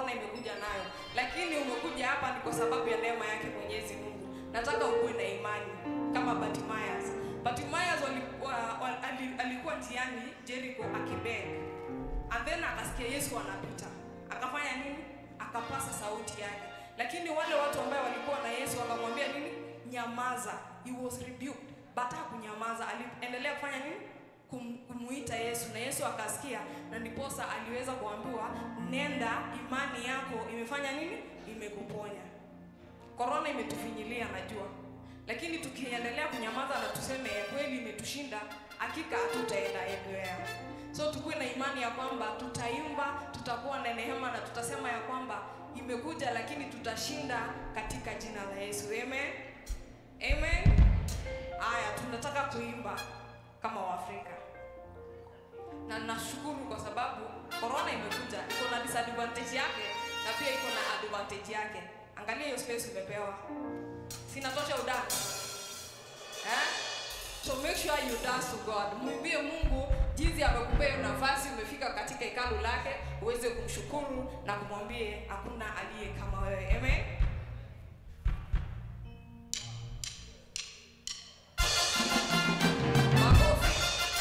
corona imekuja nayo, lakini umekuja hapa ni kwa sababu ya neema yake Mwenyezi Mungu. Nataka ukuwe na imani kama Bartimaeus. Bartimaeus walikuwa, wal, ali- alikuwa njiani Jericho akibeg, and then akasikia Yesu anapita, akafanya nini? Akapasa sauti yake, lakini wale watu ambao walikuwa na Yesu wakamwambia nini? Nyamaza. He was rebuked, but hakunyamaza, aliendelea kufanya nini? Kum, kumuita Yesu na Yesu akasikia, na ndiposa aliweza kuambiwa nenda, imani yako imefanya nini? Imekuponya. Korona imetufinyilia najua, lakini tukiendelea kunyamaza na tuseme kweli imetushinda, hakika hatutaenda anywhere. So tukuwe na imani ya kwamba tutaimba, tutakuwa na neema na tutasema ya kwamba imekuja, lakini tutashinda katika jina la Yesu. Amen. Amen. Haya, tunataka kuimba kama Waafrika na nashukuru kwa sababu corona imekuja, iko na disadvantage yake na pia iko na advantage yake. Angalia hiyo space umepewa, sinatosha udani eh? So make sure you dance to God, mwimbie Mungu jinsi amekupea hiyo nafasi, umefika katika hekalu lake uweze kumshukuru na kumwambie hakuna aliye kama wewe. Amen. Makofi.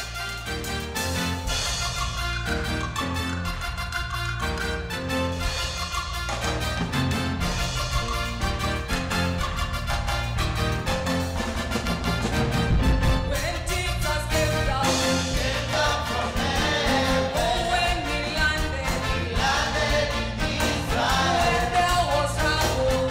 When Jesus came down, oh, when he landed, when there was trouble,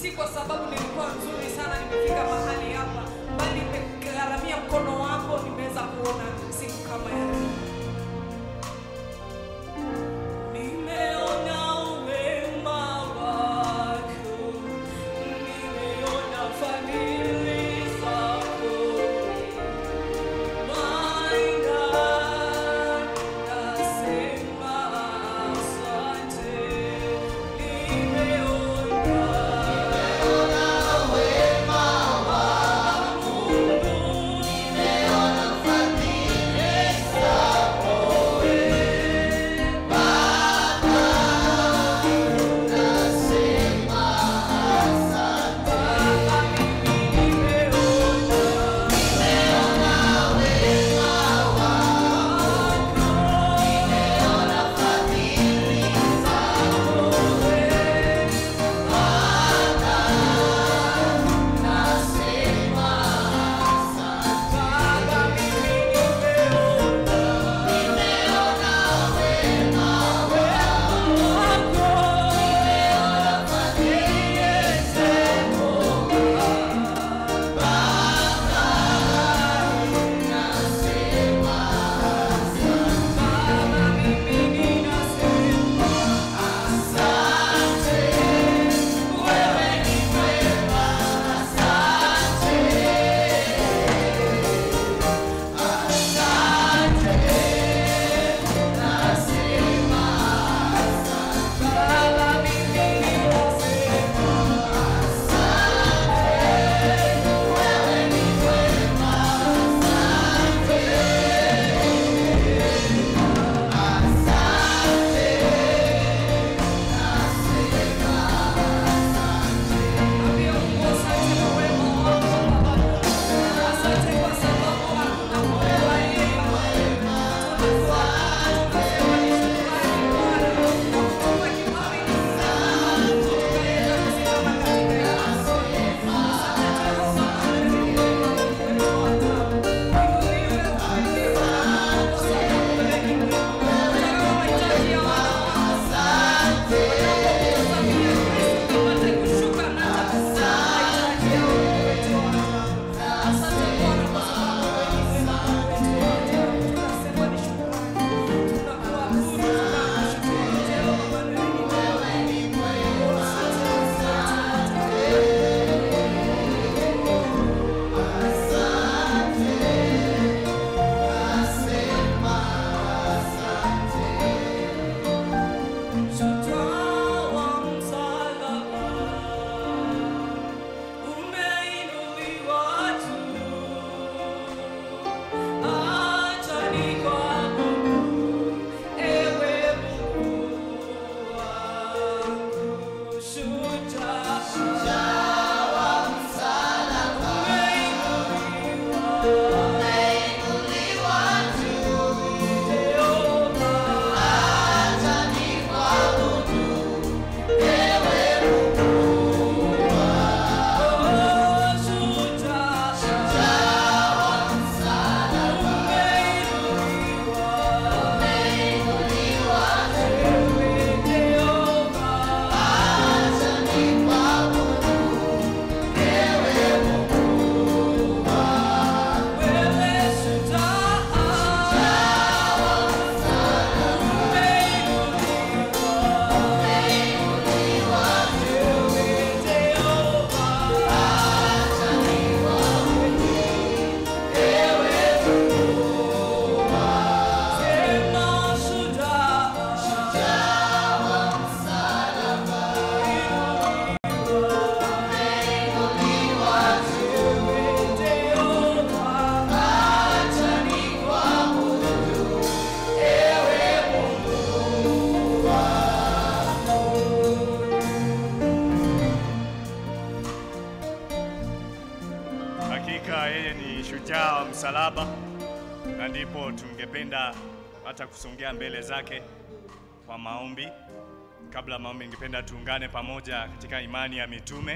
si kwa sababu nilikuwa nzuri sana nimefika mahali hapa, bali nimegharamia mkono wako, nimeweza kuona siku kama ya leo. Nimeona wema wako, nimeona fadhili zako. My God, nasema asante. Nimeona Mungu, Hakika yeye ni shujaa wa msalaba, na ndipo tungependa hata kusongea mbele zake kwa maombi. Kabla ya maombi, ningependa tuungane pamoja katika imani ya mitume,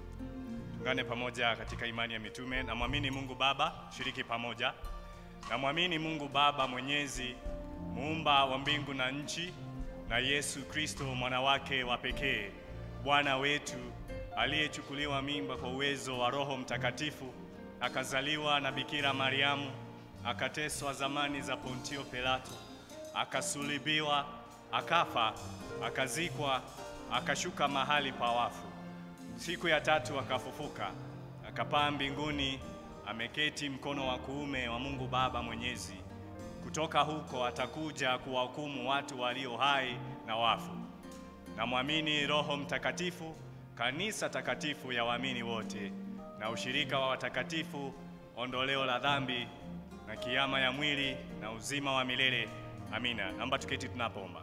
tuungane pamoja katika imani ya mitume. Namwamini Mungu Baba, shiriki pamoja. Namwamini Mungu Baba Mwenyezi, muumba wa mbingu na nchi, na Yesu Kristo mwana wake wa pekee, Bwana wetu aliyechukuliwa mimba kwa uwezo wa Roho Mtakatifu, akazaliwa na Bikira Mariamu, akateswa zamani za Pontio Pilato, akasulibiwa, akafa, akazikwa, akashuka mahali pa wafu. Siku ya tatu akafufuka, akapaa mbinguni, ameketi mkono wa kuume wa Mungu Baba Mwenyezi. Kutoka huko atakuja kuwahukumu watu walio hai na wafu. Namwamini Roho Mtakatifu, kanisa takatifu ya waamini wote, na ushirika wa watakatifu, ondoleo la dhambi, na kiama ya mwili na uzima wa milele. Amina. Naomba tuketi tunapoomba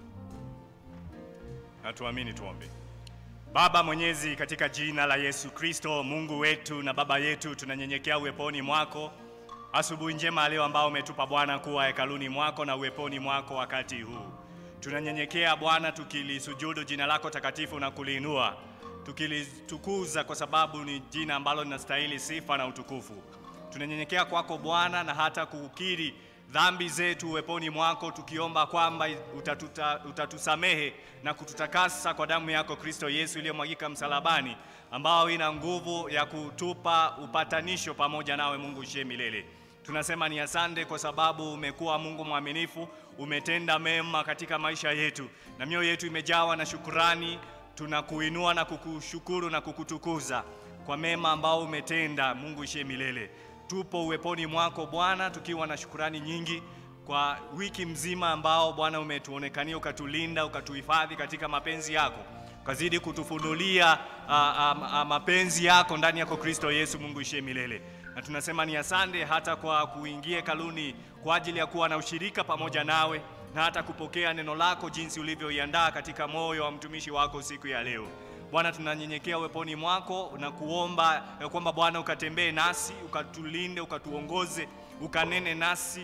na tuamini, tuombe. Baba Mwenyezi, katika jina la Yesu Kristo, Mungu wetu na Baba yetu, tunanyenyekea uweponi mwako asubuhi njema leo ambao umetupa Bwana kuwa hekaluni mwako na uweponi mwako wakati huu. Tunanyenyekea Bwana, tukilisujudu jina lako takatifu na kuliinua, tukilitukuza kwa sababu ni jina ambalo linastahili sifa na utukufu. Tunanyenyekea kwako Bwana na hata kukiri dhambi zetu uweponi mwako, tukiomba kwamba utatuta, utatusamehe na kututakasa kwa damu yako Kristo Yesu iliyomwagika msalabani, ambao ina nguvu ya kutupa upatanisho pamoja nawe Mungu ishie milele. Tunasema ni asante kwa sababu umekuwa Mungu mwaminifu, umetenda mema katika maisha yetu na mioyo yetu imejawa na shukurani. Tunakuinua na kukushukuru na kukutukuza kwa mema ambao umetenda, Mungu ishie milele. Tupo uweponi mwako Bwana, tukiwa na shukurani nyingi kwa wiki mzima ambao Bwana umetuonekania, ukatulinda, ukatuhifadhi katika mapenzi yako, ukazidi kutufunulia a, a, a, mapenzi yako ndani yako Kristo Yesu. Mungu ishie milele, na tunasema ni asante hata kwa kuingia hekaluni kwa ajili ya kuwa na ushirika pamoja nawe na hata kupokea neno lako jinsi ulivyoiandaa katika moyo wa mtumishi wako siku ya leo. Bwana, tunanyenyekea uweponi mwako na kuomba ya kwamba Bwana ukatembee nasi, ukatulinde, ukatuongoze, ukanene nasi,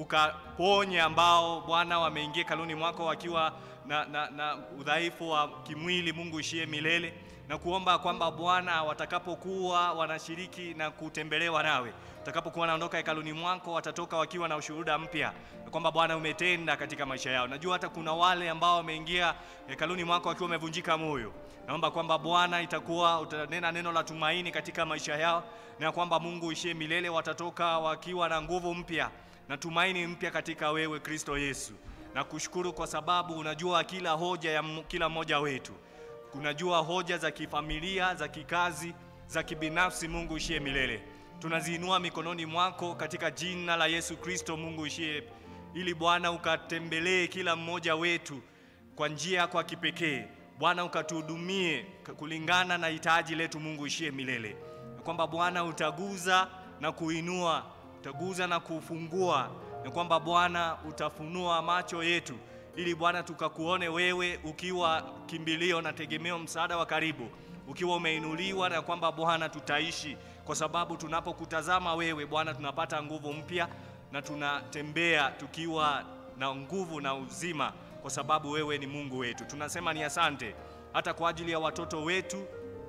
ukaponye ambao Bwana wameingia kaluni mwako wakiwa na, na, na udhaifu wa kimwili. Mungu ishie milele na kuomba kwamba Bwana watakapokuwa wanashiriki na kutembelewa nawe, watakapokuwa wanaondoka hekaluni mwako, watatoka wakiwa na ushuhuda mpya na kwamba Bwana umetenda katika maisha yao. Najua hata kuna wale ambao wameingia hekaluni mwako wakiwa wamevunjika moyo. Naomba kwamba Bwana itakuwa utanena neno la tumaini katika maisha yao, na kwamba Mungu ishie milele, watatoka wakiwa na nguvu mpya na tumaini mpya katika wewe Kristo Yesu. Na kushukuru kwa sababu unajua kila hoja ya kila mmoja wetu unajua hoja za kifamilia, za kikazi, za kibinafsi. Mungu ishie milele, tunaziinua mikononi mwako katika jina la Yesu Kristo. Mungu ishie, ili Bwana ukatembelee kila mmoja wetu kwa njia kwa kipekee. Bwana ukatuhudumie kulingana na hitaji letu. Mungu ishie milele, na kwamba Bwana utaguza na kuinua, utaguza na kufungua, na kwamba Bwana utafunua macho yetu ili Bwana tukakuone wewe ukiwa kimbilio na tegemeo, msaada wa karibu, ukiwa umeinuliwa, na kwamba Bwana tutaishi kwa sababu tunapokutazama wewe Bwana tunapata nguvu mpya na tunatembea tukiwa na nguvu na uzima, kwa sababu wewe ni Mungu wetu. Tunasema ni asante hata kwa ajili ya watoto wetu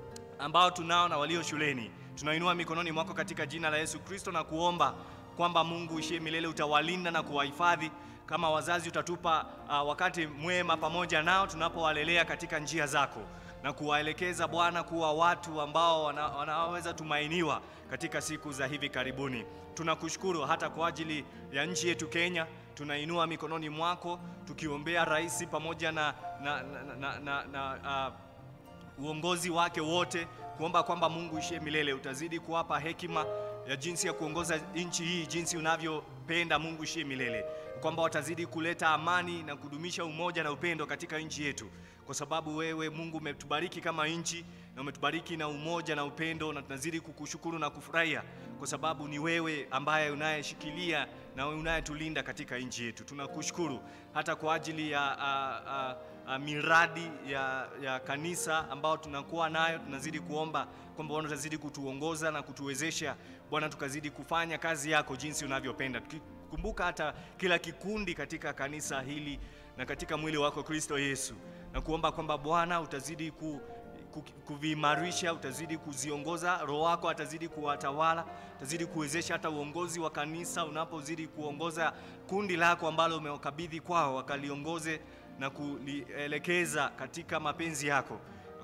ambao tunao na walio shuleni, tunainua mikononi mwako katika jina la Yesu Kristo na kuomba kwamba Mungu ishie milele utawalinda na kuwahifadhi kama wazazi utatupa uh, wakati mwema pamoja nao tunapowalelea katika njia zako na kuwaelekeza Bwana kuwa watu ambao wana, wanaweza tumainiwa katika siku za hivi karibuni. Tunakushukuru hata kwa ajili ya nchi yetu Kenya, tunainua mikononi mwako tukiombea rais pamoja na, na, na, na, na, na uh, uongozi wake wote, kuomba kwamba Mungu ishie milele utazidi kuwapa hekima ya jinsi ya kuongoza nchi hii jinsi unavyopenda. Mungu ishie milele kwamba watazidi kuleta amani na kudumisha umoja na upendo katika nchi yetu, kwa sababu wewe Mungu umetubariki kama nchi na umetubariki na umoja na upendo, na tunazidi kukushukuru na kufurahia kwa sababu ni wewe ambaye unayeshikilia na unayetulinda katika nchi yetu. Tunakushukuru hata kwa ajili ya a, a, a, miradi ya, ya kanisa ambao tunakuwa nayo. Tunazidi kuomba kwamba Bwana utazidi kutuongoza na kutuwezesha Bwana, tukazidi kufanya kazi yako jinsi unavyopenda kumbuka hata kila kikundi katika kanisa hili na katika mwili wako Kristo Yesu, na kuomba kwamba Bwana utazidi ku, ku, kuviimarisha, utazidi kuziongoza, Roho wako atazidi kuwatawala, utazidi kuwezesha hata uongozi wa kanisa unapozidi kuongoza kundi lako ambalo umewakabidhi kwao, wakaliongoze na kulielekeza katika mapenzi yako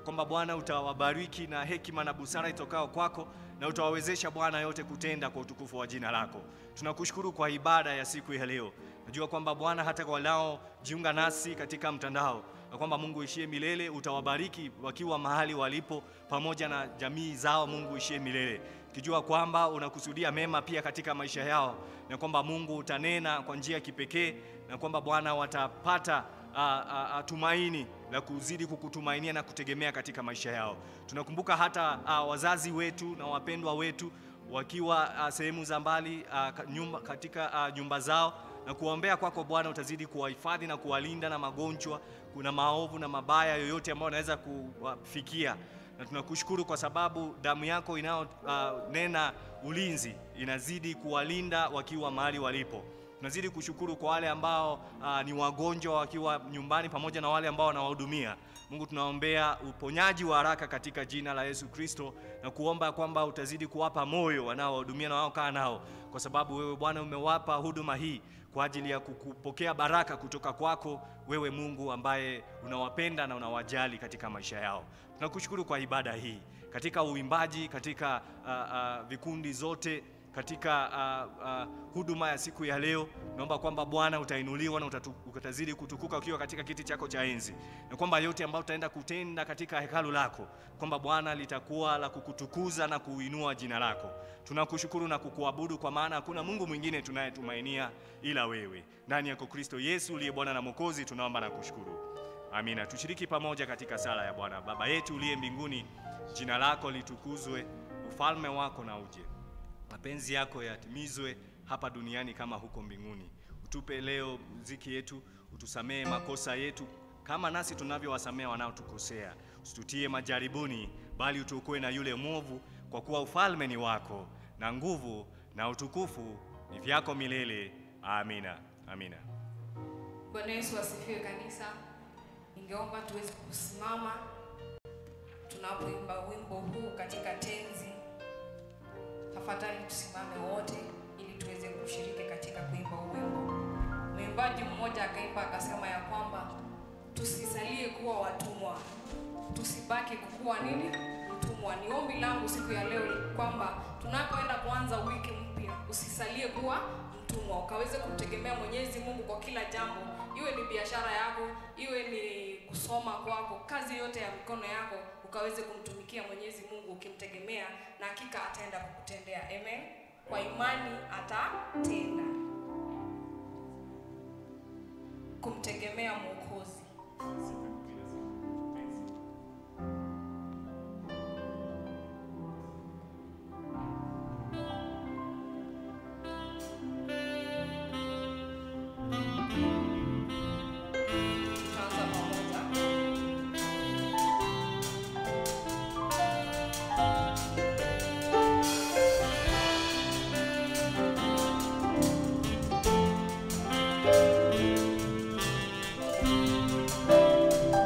kwamba Bwana utawabariki na hekima na busara itokao kwako na utawawezesha Bwana yote kutenda kwa utukufu wa jina lako. Tunakushukuru kwa ibada ya siku ya leo. Najua kwamba Bwana hata kwa wanaojiunga nasi katika mtandao na kwamba Mungu ishie milele utawabariki wakiwa mahali walipo pamoja na jamii zao. Mungu ishie milele, kijua kwamba unakusudia mema pia katika maisha yao, na kwamba Mungu utanena kwa njia ya kipekee, na kwamba Bwana watapata a, a, a, tumaini la kuzidi kukutumainia na kutegemea katika maisha yao. Tunakumbuka hata a, wazazi wetu na wapendwa wetu wakiwa a, sehemu za mbali a, ka- nyumba, katika a, nyumba zao na kuombea kwako Bwana utazidi kuwahifadhi na kuwalinda na magonjwa, kuna maovu na mabaya yoyote ambayo anaweza kuwafikia, na tunakushukuru kwa sababu damu yako inayonena ulinzi inazidi kuwalinda wakiwa mahali walipo. Tunazidi kushukuru kwa wale ambao uh, ni wagonjwa wakiwa nyumbani pamoja na wale ambao wanawahudumia. Mungu, tunaombea uponyaji wa haraka katika jina la Yesu Kristo na kuomba kwamba utazidi kuwapa moyo wanaowahudumia na wanaokaa nao, kwa sababu wewe Bwana umewapa huduma hii kwa ajili ya kupokea baraka kutoka kwako wewe Mungu ambaye unawapenda na unawajali katika maisha yao. Tunakushukuru kwa ibada hii katika uimbaji, katika uh, uh, vikundi zote katika uh, uh, huduma ya siku ya leo, naomba kwamba Bwana utainuliwa na utatu, utazidi kutukuka ukiwa katika kiti chako cha enzi, na kwamba yote ambayo utaenda kutenda katika hekalu lako, kwamba Bwana litakuwa la kukutukuza na kuinua jina lako. Tunakushukuru na kukuabudu, kwa maana hakuna Mungu mwingine tunayetumainia ila wewe. Ndani yako Kristo Yesu uliye Bwana na Mwokozi, tunaomba na kushukuru. Amina. Tushiriki pamoja katika sala ya Bwana. Baba yetu uliye mbinguni, jina lako litukuzwe, ufalme wako na uje mapenzi yako yatimizwe hapa duniani kama huko mbinguni. Utupe leo riziki yetu, utusamehe makosa yetu kama nasi tunavyowasamehe wanaotukosea, usitutie majaribuni, bali utuokoe na yule mwovu, kwa kuwa ufalme ni wako na nguvu na utukufu ni vyako milele. Amina, amina. Bwana Yesu asifiwe kanisa. Ningeomba tuweze kusimama tunapoimba wimbo huu katika tenzi. Tafadhali tusimame wote ili tuweze kushiriki katika kuimba huu wimbo. Mwimbaji mmoja akaimba akasema ya kwamba tusisalie kuwa watumwa, tusibaki kukuwa nini mtumwa. Ni ombi langu siku ya leo kwamba tunapoenda kuanza wiki mpya, usisalie kuwa mtumwa, ukaweze kumtegemea Mwenyezi Mungu kwa kila jambo, iwe ni biashara yako, iwe ni kusoma kwako, kazi yote ya mikono yako, ukaweze kumtumikia Mwenyezi Mungu ukimtegemea, na hakika ataenda kukutendea. Amen. Kwa imani atatenda. Kumtegemea Mwokozi. Tutaanza pamoja. Thank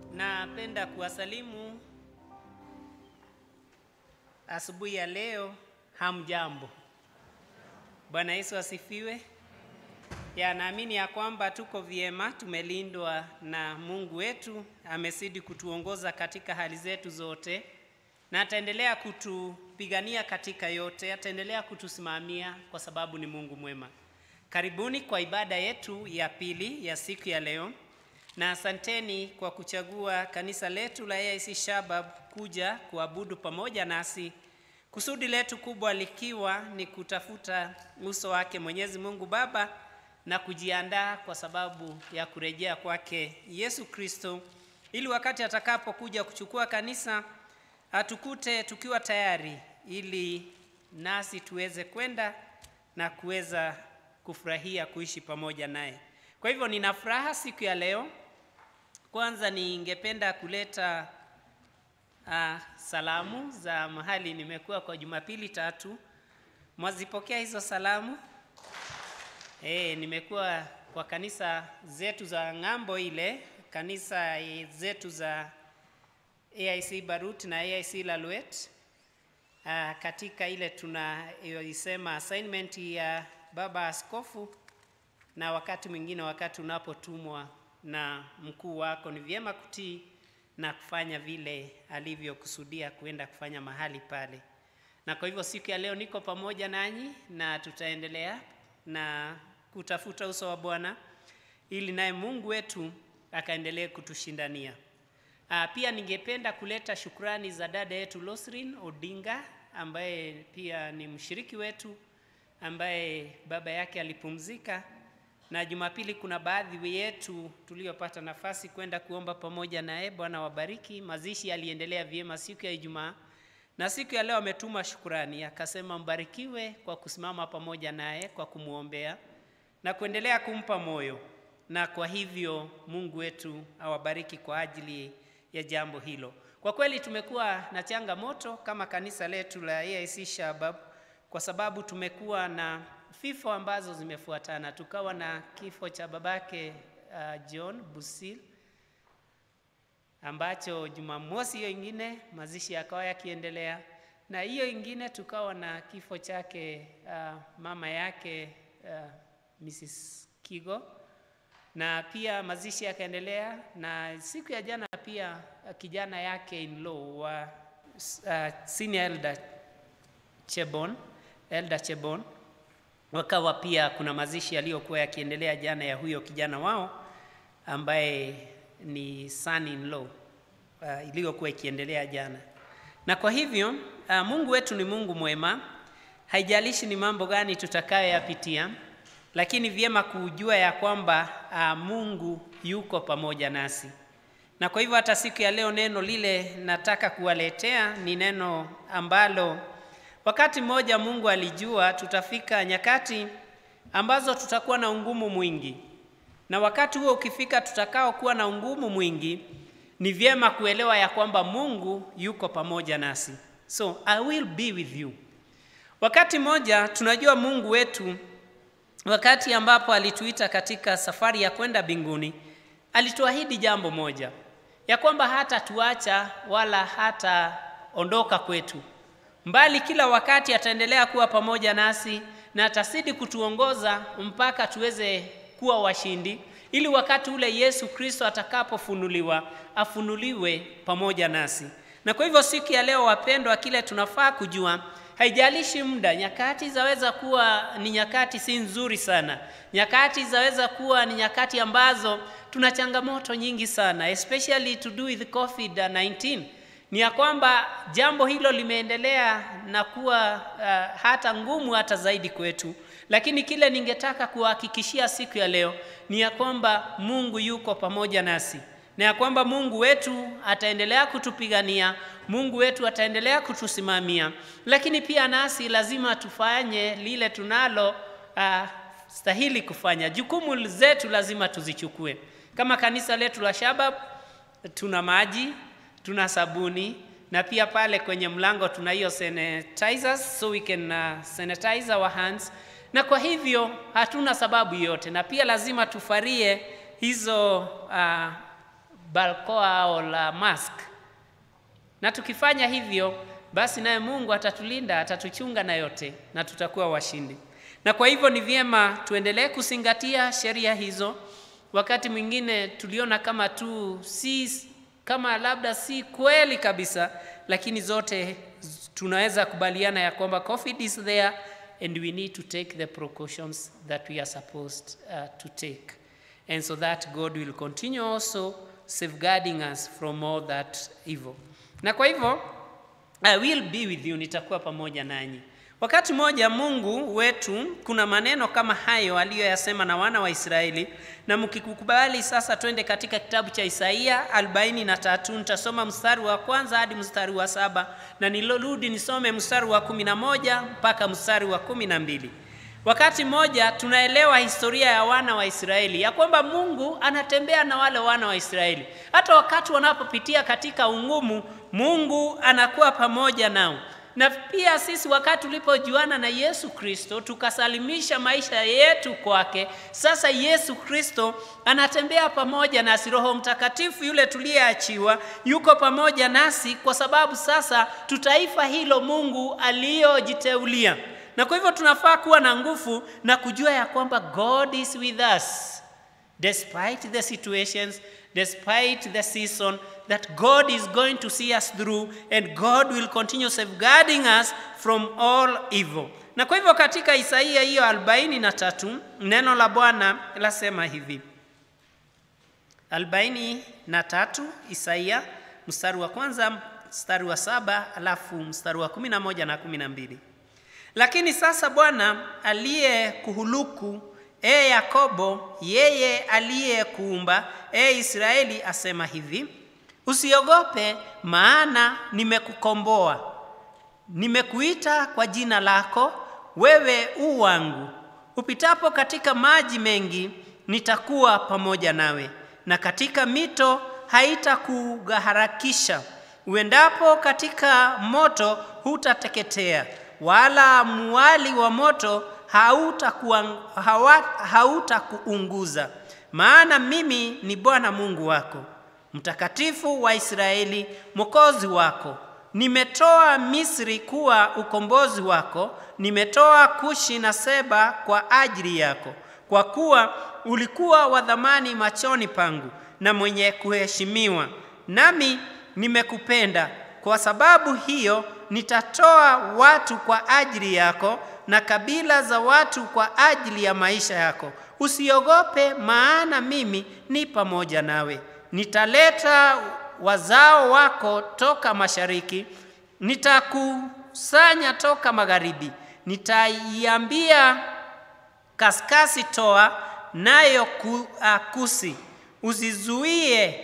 Napenda kuwasalimu asubuhi ya leo. Hamjambo. Bwana Yesu asifiwe. Ya, naamini ya kwamba tuko vyema, tumelindwa na Mungu wetu, amezidi kutuongoza katika hali zetu zote, na ataendelea kutupigania katika yote, ataendelea kutusimamia kwa sababu ni Mungu mwema. Karibuni kwa ibada yetu ya pili ya siku ya leo, na asanteni kwa kuchagua kanisa letu la AIC Shabab kuja kuabudu pamoja nasi, kusudi letu kubwa likiwa ni kutafuta uso wake Mwenyezi Mungu Baba na kujiandaa kwa sababu ya kurejea kwake Yesu Kristo, ili wakati atakapokuja kuchukua kanisa atukute tukiwa tayari, ili nasi tuweze kwenda na kuweza kufurahia kuishi pamoja naye. Kwa hivyo nina furaha siku ya leo. Kwanza ningependa kuleta uh, salamu za mahali nimekuwa kwa Jumapili tatu. Mwazipokea hizo salamu? E, nimekuwa kwa kanisa zetu za ng'ambo ile, kanisa zetu za AIC Barut na AIC Laluet. Uh, katika ile tunaisema assignment ya baba askofu, na wakati mwingine, wakati unapotumwa na mkuu wako, ni vyema kutii na kufanya vile alivyokusudia kuenda kufanya mahali pale. Na kwa hivyo siku ya leo niko pamoja nanyi na tutaendelea na kutafuta uso wa Bwana ili naye Mungu wetu akaendelee kutushindania. Ah, pia ningependa kuleta shukrani za dada yetu Losrin Odinga ambaye pia ni mshiriki wetu ambaye baba yake alipumzika, na Jumapili kuna baadhi yetu tuliopata nafasi kwenda kuomba pamoja naye. Bwana wabariki. Mazishi yaliendelea vyema siku ya Ijumaa na siku ya leo ametuma shukurani, akasema mbarikiwe kwa kusimama pamoja naye kwa kumwombea na kuendelea kumpa moyo, na kwa hivyo Mungu wetu awabariki kwa ajili ya jambo hilo. Kwa kweli tumekuwa na changamoto kama kanisa letu la AIC Shabab, kwa sababu tumekuwa na vifo ambazo zimefuatana. Tukawa na kifo cha babake uh, John Busil ambacho Jumamosi hiyo ingine mazishi yakawa yakiendelea, na hiyo ingine tukawa na kifo chake uh, mama yake uh, Mrs. Kigo, na pia mazishi yakaendelea, na siku ya jana pia uh, kijana yake in law wa uh, senior elder Chebon, elder Chebon wakawa pia kuna mazishi yaliyokuwa yakiendelea jana ya huyo kijana wao ambaye ni son in law uh, iliyokuwa ikiendelea jana. Na kwa hivyo uh, Mungu wetu ni Mungu mwema, haijalishi ni mambo gani tutakayoyapitia, lakini vyema kujua ya kwamba uh, Mungu yuko pamoja nasi. Na kwa hivyo hata siku ya leo neno lile nataka kuwaletea ni neno ambalo wakati mmoja Mungu alijua tutafika nyakati ambazo tutakuwa na ungumu mwingi na wakati huo ukifika, tutakao kuwa na ungumu mwingi, ni vyema kuelewa ya kwamba Mungu yuko pamoja nasi. So I will be with you. Wakati mmoja tunajua Mungu wetu, wakati ambapo alituita katika safari ya kwenda mbinguni, alituahidi jambo moja, ya kwamba hata tuacha wala hata ondoka kwetu, mbali kila wakati ataendelea kuwa pamoja nasi na atazidi kutuongoza mpaka tuweze kuwa washindi, ili wakati ule Yesu Kristo atakapofunuliwa afunuliwe pamoja nasi. Na kwa hivyo siku ya leo, wapendwa, kile tunafaa kujua, haijalishi muda, nyakati zaweza kuwa ni nyakati si nzuri sana, nyakati zaweza kuwa ni nyakati ambazo tuna changamoto nyingi sana, especially to do with COVID-19 ni ya kwamba jambo hilo limeendelea na kuwa uh, hata ngumu hata zaidi kwetu, lakini kile ningetaka kuhakikishia siku ya leo ni ya kwamba Mungu yuko pamoja nasi na ya kwamba Mungu wetu ataendelea kutupigania, Mungu wetu ataendelea kutusimamia, lakini pia nasi lazima tufanye lile tunalo uh, stahili kufanya. Jukumu zetu lazima tuzichukue. Kama kanisa letu la Shabab, tuna maji tuna sabuni na pia pale kwenye mlango tuna hiyo sanitizers so we can uh, sanitize our hands, na kwa hivyo hatuna sababu yote, na pia lazima tufarie hizo uh, balkoa au la mask. Na tukifanya hivyo, basi naye Mungu atatulinda, atatuchunga na yote, na tutakuwa washindi. Na kwa hivyo ni vyema tuendelee kuzingatia sheria hizo. Wakati mwingine tuliona kama tu si kama labda si kweli kabisa, lakini zote tunaweza kubaliana ya kwamba COVID is there and we need to take the precautions that we are supposed uh, to take and so that God will continue also safeguarding us from all that evil. Na kwa hivyo I will be with you, nitakuwa pamoja nanyi. Wakati mmoja Mungu wetu kuna maneno kama hayo aliyoyasema na wana wa Israeli, na mkikubali sasa, twende katika kitabu cha Isaia 43 nitasoma mstari wa kwanza hadi mstari wa saba na nilorudi nisome mstari wa kumi na moja mpaka mstari wa kumi na mbili. Wakati mmoja tunaelewa historia ya wana wa Israeli ya kwamba Mungu anatembea na wale wana wa Israeli, hata wakati wanapopitia katika ungumu, Mungu anakuwa pamoja nao na pia sisi wakati tulipojuana na Yesu Kristo tukasalimisha maisha yetu kwake, sasa Yesu Kristo anatembea pamoja nasi. Roho Mtakatifu yule tuliyeachiwa yuko pamoja nasi, kwa sababu sasa tutaifa hilo Mungu aliyojiteulia, na kwa hivyo tunafaa kuwa na nguvu na kujua ya kwamba God is with us despite the situations, despite the season, that God is going to see us through and God will continue safeguarding us from all evil. Na kwa hivyo katika Isaia hiyo 43 neno la Bwana lasema hivi. 43 Isaia mstari wa kwanza, mstari wa saba, alafu mstari wa kumi na moja na kumi na mbili. Lakini sasa Bwana aliyekuhuluku E Yakobo, yeye aliyekuumba, e Israeli, asema hivi: usiogope, maana nimekukomboa, nimekuita kwa jina lako, wewe u wangu. Upitapo katika maji mengi, nitakuwa pamoja nawe, na katika mito haitakuharakisha. Uendapo katika moto, hutateketea, wala muali wa moto hautakuunguza hauta maana mimi ni Bwana Mungu wako, mtakatifu wa Israeli, mwokozi wako. Nimetoa Misri kuwa ukombozi wako, nimetoa Kushi na Seba kwa ajili yako, kwa kuwa ulikuwa wa thamani machoni pangu na mwenye kuheshimiwa, nami nimekupenda. Kwa sababu hiyo nitatoa watu kwa ajili yako na kabila za watu kwa ajili ya maisha yako. Usiogope, maana mimi ni pamoja nawe. Nitaleta wazao wako toka mashariki, nitakusanya toka magharibi. Nitaiambia kaskasi, toa, nayo ku, uh, kusi. Usizuie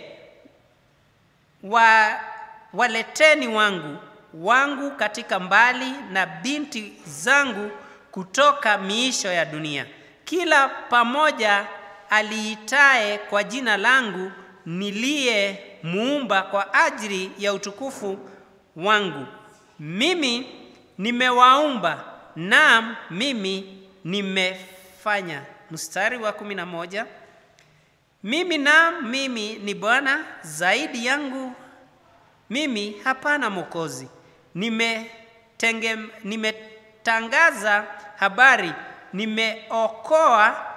wa, waleteni wangu wangu katika mbali na binti zangu kutoka miisho ya dunia. Kila pamoja aliitaye kwa jina langu niliye muumba kwa ajili ya utukufu wangu. Mimi nimewaumba, naam, mimi nimefanya. Mstari wa kumi na moja mimi naam, mimi ni Bwana, zaidi yangu mimi hapana mwokozi. Nimetenge, nimetangaza habari, nimeokoa,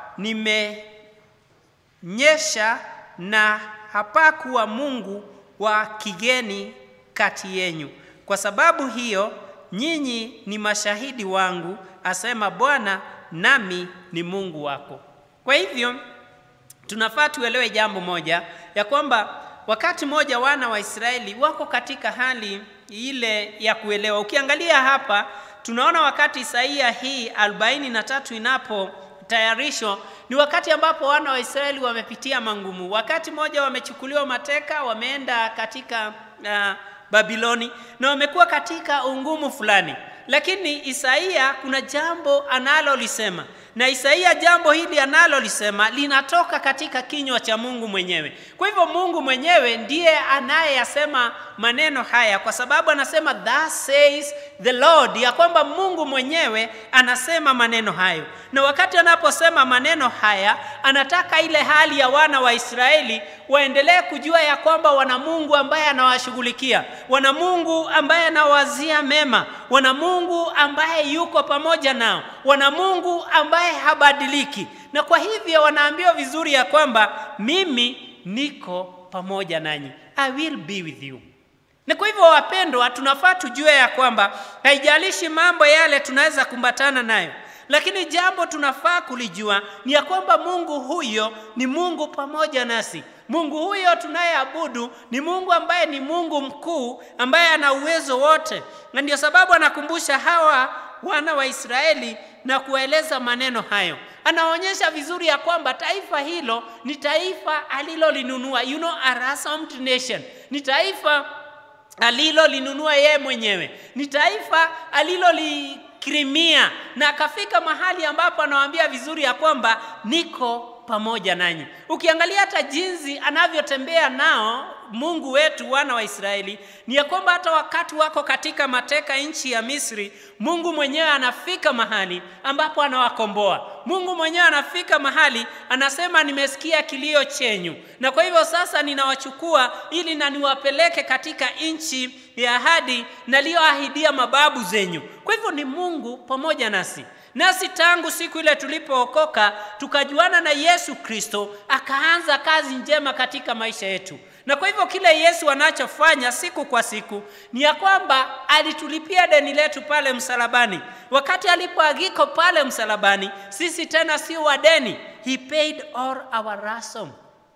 nimenyesha, na hapakuwa Mungu wa kigeni kati yenyu. Kwa sababu hiyo nyinyi ni mashahidi wangu, asema Bwana, nami ni Mungu wako. Kwa hivyo tunafaa tuelewe jambo moja ya kwamba wakati mmoja wana wa Israeli wako katika hali ile ya kuelewa. Ukiangalia hapa tunaona wakati Isaia hii 43 inapotayarishwa ni wakati ambapo wana wa Israeli wamepitia mangumu. Wakati mmoja wamechukuliwa mateka, wameenda katika uh, Babiloni na wamekuwa katika ungumu fulani, lakini Isaia kuna jambo analolisema na Isaia jambo hili analolisema linatoka katika kinywa cha Mungu mwenyewe. Kwa hivyo Mungu mwenyewe ndiye anayeyasema maneno haya, kwa sababu anasema thus says the Lord, ya kwamba Mungu mwenyewe anasema maneno hayo, na wakati anaposema maneno haya, anataka ile hali ya wana wa Israeli waendelee kujua ya kwamba wana Mungu ambaye anawashughulikia, wana Mungu ambaye anawazia mema, wana Mungu ambaye yuko pamoja nao, wana Mungu ambaye habadiliki. Na kwa hivyo wanaambiwa vizuri ya kwamba mimi niko pamoja nanyi, I will be with you. Na kwa hivyo wapendwa, tunafaa tujue ya kwamba haijalishi mambo yale tunaweza kumbatana nayo, lakini jambo tunafaa kulijua ni ya kwamba Mungu huyo ni Mungu pamoja nasi. Mungu huyo tunayeabudu ni Mungu ambaye ni Mungu mkuu, ambaye ana uwezo wote, na ndio sababu anakumbusha hawa wana wa Israeli na kueleza maneno hayo. Anaonyesha vizuri ya kwamba taifa hilo ni taifa alilolinunua, you know, a ransomed nation, ni taifa alilolinunua yeye mwenyewe, ni taifa alilolikirimia, na akafika mahali ambapo anawaambia vizuri ya kwamba niko pamoja nanyi. Ukiangalia hata jinsi anavyotembea nao Mungu wetu wana wa Israeli ni ya kwamba hata wakati wako katika mateka nchi ya Misri, Mungu mwenyewe anafika mahali ambapo anawakomboa. Mungu mwenyewe anafika mahali anasema, nimesikia kilio chenyu, na kwa hivyo sasa ninawachukua ili na niwapeleke katika nchi ya ahadi naliyoahidia mababu zenyu. Kwa hivyo ni Mungu pamoja nasi nasi tangu siku ile tulipookoka tukajuana na Yesu Kristo, akaanza kazi njema katika maisha yetu. Na kwa hivyo kile Yesu anachofanya siku kwa siku ni ya kwamba alitulipia deni letu pale msalabani. Wakati alipoagiko pale msalabani, sisi tena sio wadeni, he paid all our ransom.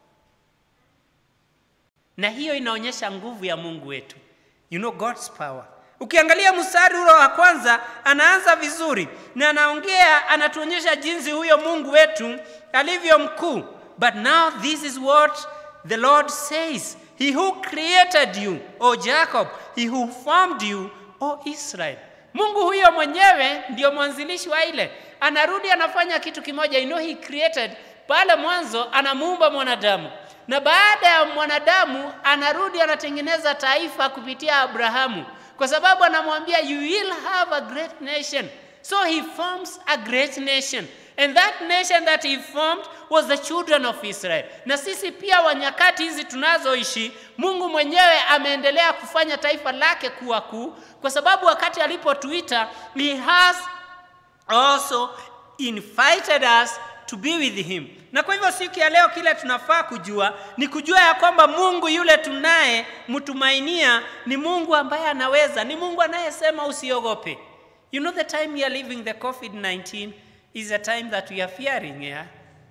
Na hiyo inaonyesha nguvu ya Mungu wetu, you know God's power. Ukiangalia mstari ule wa kwanza anaanza vizuri na anaongea, anatuonyesha jinsi huyo Mungu wetu alivyo mkuu. But now this is what the Lord says, he who created you, O Jacob, he who formed you, O Israel. Mungu huyo mwenyewe ndio mwanzilishi wa ile, anarudi anafanya kitu kimoja. You know he created pale mwanzo, anamuumba mwanadamu na baada ya mwanadamu anarudi anatengeneza taifa kupitia Abrahamu kwa sababu anamwambia you will have a great nation. So he forms a great nation. And that nation that he formed was the children of Israel. Na sisi pia wa nyakati hizi tunazoishi, Mungu mwenyewe ameendelea kufanya taifa lake kuwa kuu, kwa sababu wakati alipotuita, he has also invited us to be with him. Na kwa hivyo siku ya leo kile tunafaa kujua ni kujua ya kwamba Mungu yule tunaye mtumainia ni Mungu ambaye anaweza, ni Mungu anayesema usiogope. You know the time we are living the COVID-19 is a time that we are fearing, yeah?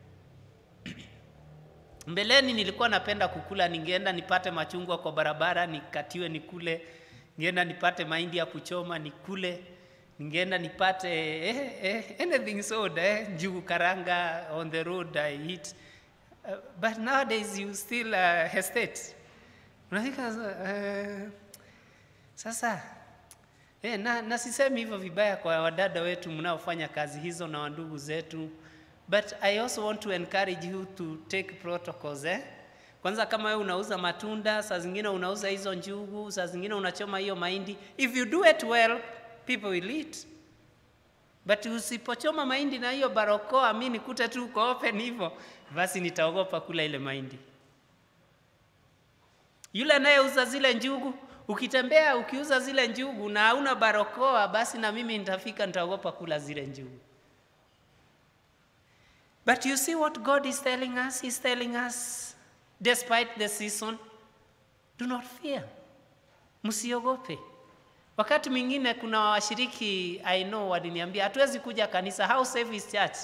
Mbeleni nilikuwa napenda kukula, ningeenda nipate machungwa kwa barabara nikatiwe nikule, ningeenda nipate mahindi ya kuchoma nikule, ningeenda nipate eh, eh, anything soda eh, njugu karanga on the road I eat. Uh, but nowadays you still uh, hesitate. Unafika uh, sasa eh, na, na sisemi hivyo vibaya kwa wadada wetu mnaofanya kazi hizo na wandugu zetu but I also want to encourage you to take protocols eh? Kwanza kama wewe unauza matunda, saa zingine unauza hizo njugu, saa zingine unachoma hiyo mahindi. If you do it well, people will eat. But usipochoma mahindi na hiyo barokoa, mi nikute tu uko open hivyo, basi nitaogopa kula ile mahindi. Yule anayeuza zile njugu, ukitembea ukiuza zile njugu na hauna barokoa, basi na mimi nitafika, nitaogopa kula zile njugu. But you see what God is telling us? He's telling us, despite the season, do not fear. Msiogope. Wakati mwingine kuna washiriki I know waliniambia hatuwezi kuja kanisa, how safe is church?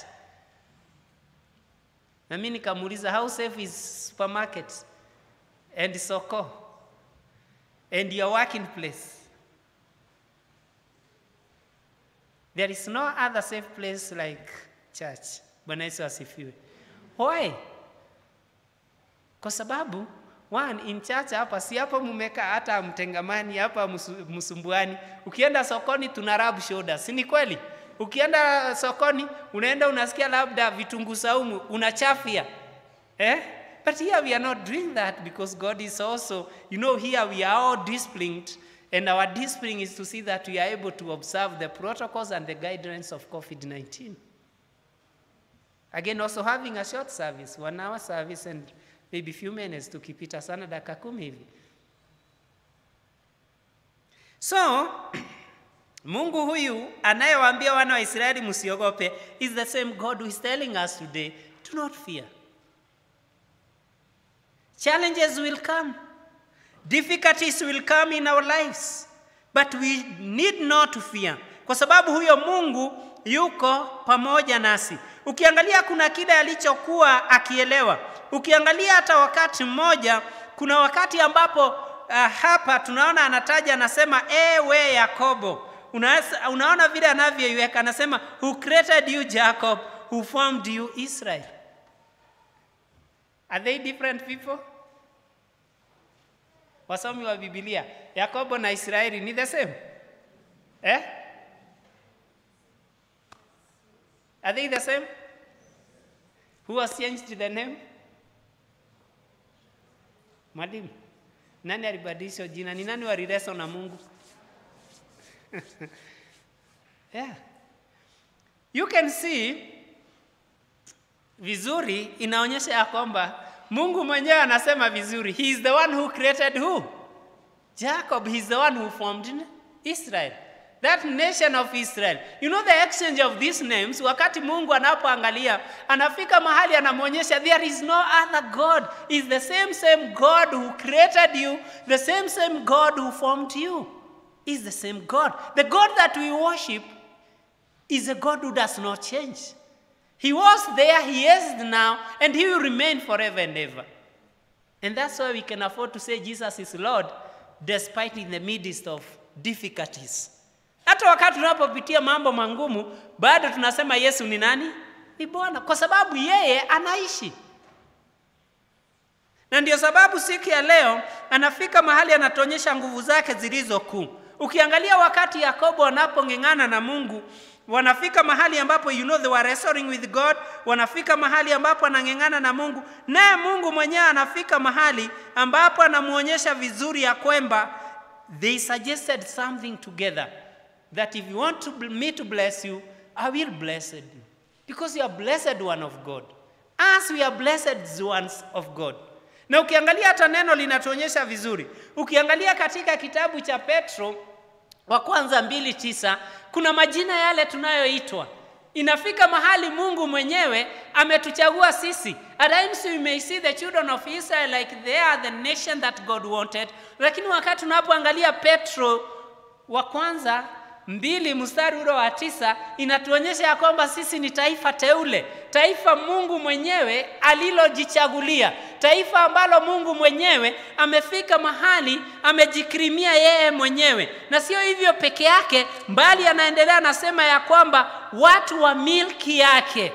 Na mimi nikamuuliza how safe is supermarket and soko and your working place? There is no other safe place like church. Bwana Yesu asifiwe. Why? Kwa sababu one in church hapa si hapa mumekaa hata mtengamani hapa msu- msumbuani. Ukienda sokoni tuna rub shoulders, si ni kweli? Ukienda sokoni, unaenda unasikia labda vitunguu saumu unachafia. Eh? But here we are not doing that because God is also, you know, here we are all disciplined and our discipline is to see that we are able to observe the protocols and the guidelines of COVID-19. Again, also having a short service, one hour service and maybe few minutes tukipita sana dakika kumi hivi. So, Mungu huyu anayewaambia wana wa Israeli msiogope is the same God who is telling us today, do not fear. Challenges will come. Difficulties will come in our lives. But we need not to fear. Kwa sababu huyo Mungu yuko pamoja nasi. Ukiangalia kuna kile alichokuwa akielewa. Ukiangalia hata wakati mmoja, kuna wakati ambapo uh, hapa tunaona anataja anasema, ewe Yakobo. Una, unaona vile anavyoiweka, anasema who created you Jacob, who formed you Israel. Are they different people? Wasomi wa Biblia, Yakobo na Israeli ni the same? Eh? Are they the same? Who has changed the name? Mwalimu, nani alibadilisha jina? Ni nani walileso na Mungu? yeah. You can see vizuri inaonyesha ya kwamba Mungu mwenyewe anasema vizuri, he is the one who created who? Jacob, he is the one who formed Israel. That nation of Israel. You know the exchange of these names, wakati Mungu anapoangalia, anafika mahali anamwonyesha there is no other God. Is the same same God who created you, the same same God who formed you. Is the same God. The God that we worship is a God who does not change. He was there, He is now, and He will remain forever and ever. And that's why we can afford to say Jesus is Lord despite in the midst of difficulties. Hata wakati tunapopitia mambo mangumu, bado tunasema Yesu ni nani? Ni Bwana, kwa sababu yeye anaishi. Na ndio sababu siku ya leo anafika mahali anatuonyesha nguvu zake zilizo kuu. Ukiangalia wakati Yakobo wanapong'eng'ana na Mungu, wanafika mahali ambapo you know they were wrestling with God, wanafika mahali ambapo anang'eng'ana na Mungu, naye Mungu mwenyewe anafika mahali ambapo anamuonyesha vizuri ya kwamba they suggested something together that if you want to, me to bless you, I will bless you because you are blessed one of God as we are blessed ones of God. Na ukiangalia hata neno linatuonyesha vizuri. Ukiangalia katika kitabu cha Petro wa kwanza mbili tisa kuna majina yale tunayoitwa. Inafika mahali Mungu mwenyewe ametuchagua sisi. At times we may see the children of Israel like they are the nation that God wanted, lakini wakati tunapoangalia Petro wa kwanza mbili mstari ule wa tisa inatuonyesha ya kwamba sisi ni taifa teule, taifa Mungu mwenyewe alilojichagulia, taifa ambalo Mungu mwenyewe amefika mahali amejikirimia yeye mwenyewe. Na sio hivyo peke yake, mbali anaendelea anasema ya kwamba watu wa milki yake,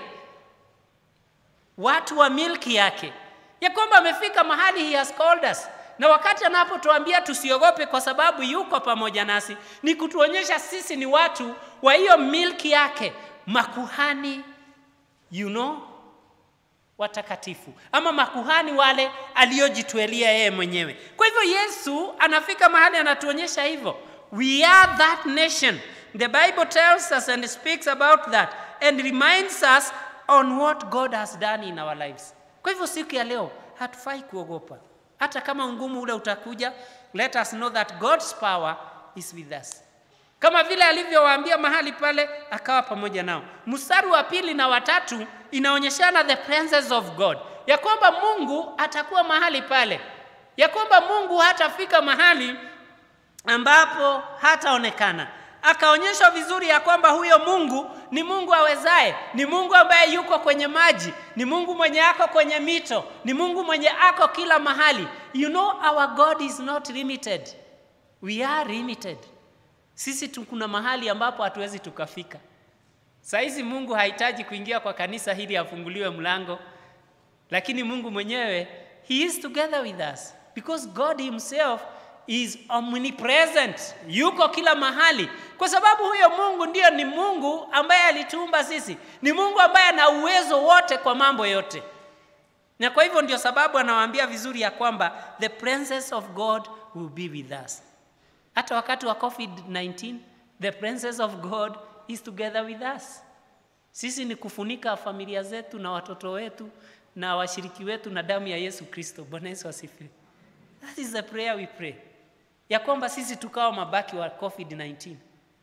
watu wa milki yake, ya kwamba amefika mahali he has called us na wakati anapotuambia tusiogope kwa sababu yuko pamoja nasi, ni kutuonyesha sisi ni watu wa hiyo milki yake, makuhani you know, watakatifu ama makuhani wale aliyojitwelia yeye mwenyewe. Kwa hivyo Yesu anafika mahali anatuonyesha hivyo, we are that nation. The Bible tells us and speaks about that and reminds us on what God has done in our lives. Kwa hivyo siku ya leo hatufai kuogopa hata kama ungumu ule utakuja, let us know that God's power is with us, kama vile alivyowaambia mahali pale, akawa pamoja nao. Mstari wa pili na watatu inaonyeshana the presence of God, ya kwamba Mungu atakuwa mahali pale, ya kwamba Mungu hatafika mahali ambapo hataonekana. Akaonyeshwa vizuri ya kwamba huyo Mungu ni Mungu awezaye, ni Mungu ambaye yuko kwenye maji, ni Mungu mwenye ako kwenye mito, ni Mungu mwenye ako kila mahali. You know our God is not limited. We are limited. Sisi tu kuna mahali ambapo hatuwezi tukafika. Saizi Mungu hahitaji kuingia kwa kanisa hili afunguliwe mlango, lakini Mungu mwenyewe he is together with us because God himself is omnipresent, yuko kila mahali, kwa sababu huyo Mungu ndiyo ni Mungu ambaye alituumba sisi, ni Mungu ambaye ana uwezo wote kwa mambo yote. Na kwa hivyo ndio sababu anawaambia vizuri ya kwamba the presence of God will be with us. Hata wakati wa COVID-19, the presence of God is together with us. Sisi ni kufunika familia zetu na watoto wetu na washiriki wetu na damu ya Yesu Kristo. Bwana Yesu asifiwe. That is the prayer we pray. Ya kwamba sisi tukawa mabaki wa COVID-19.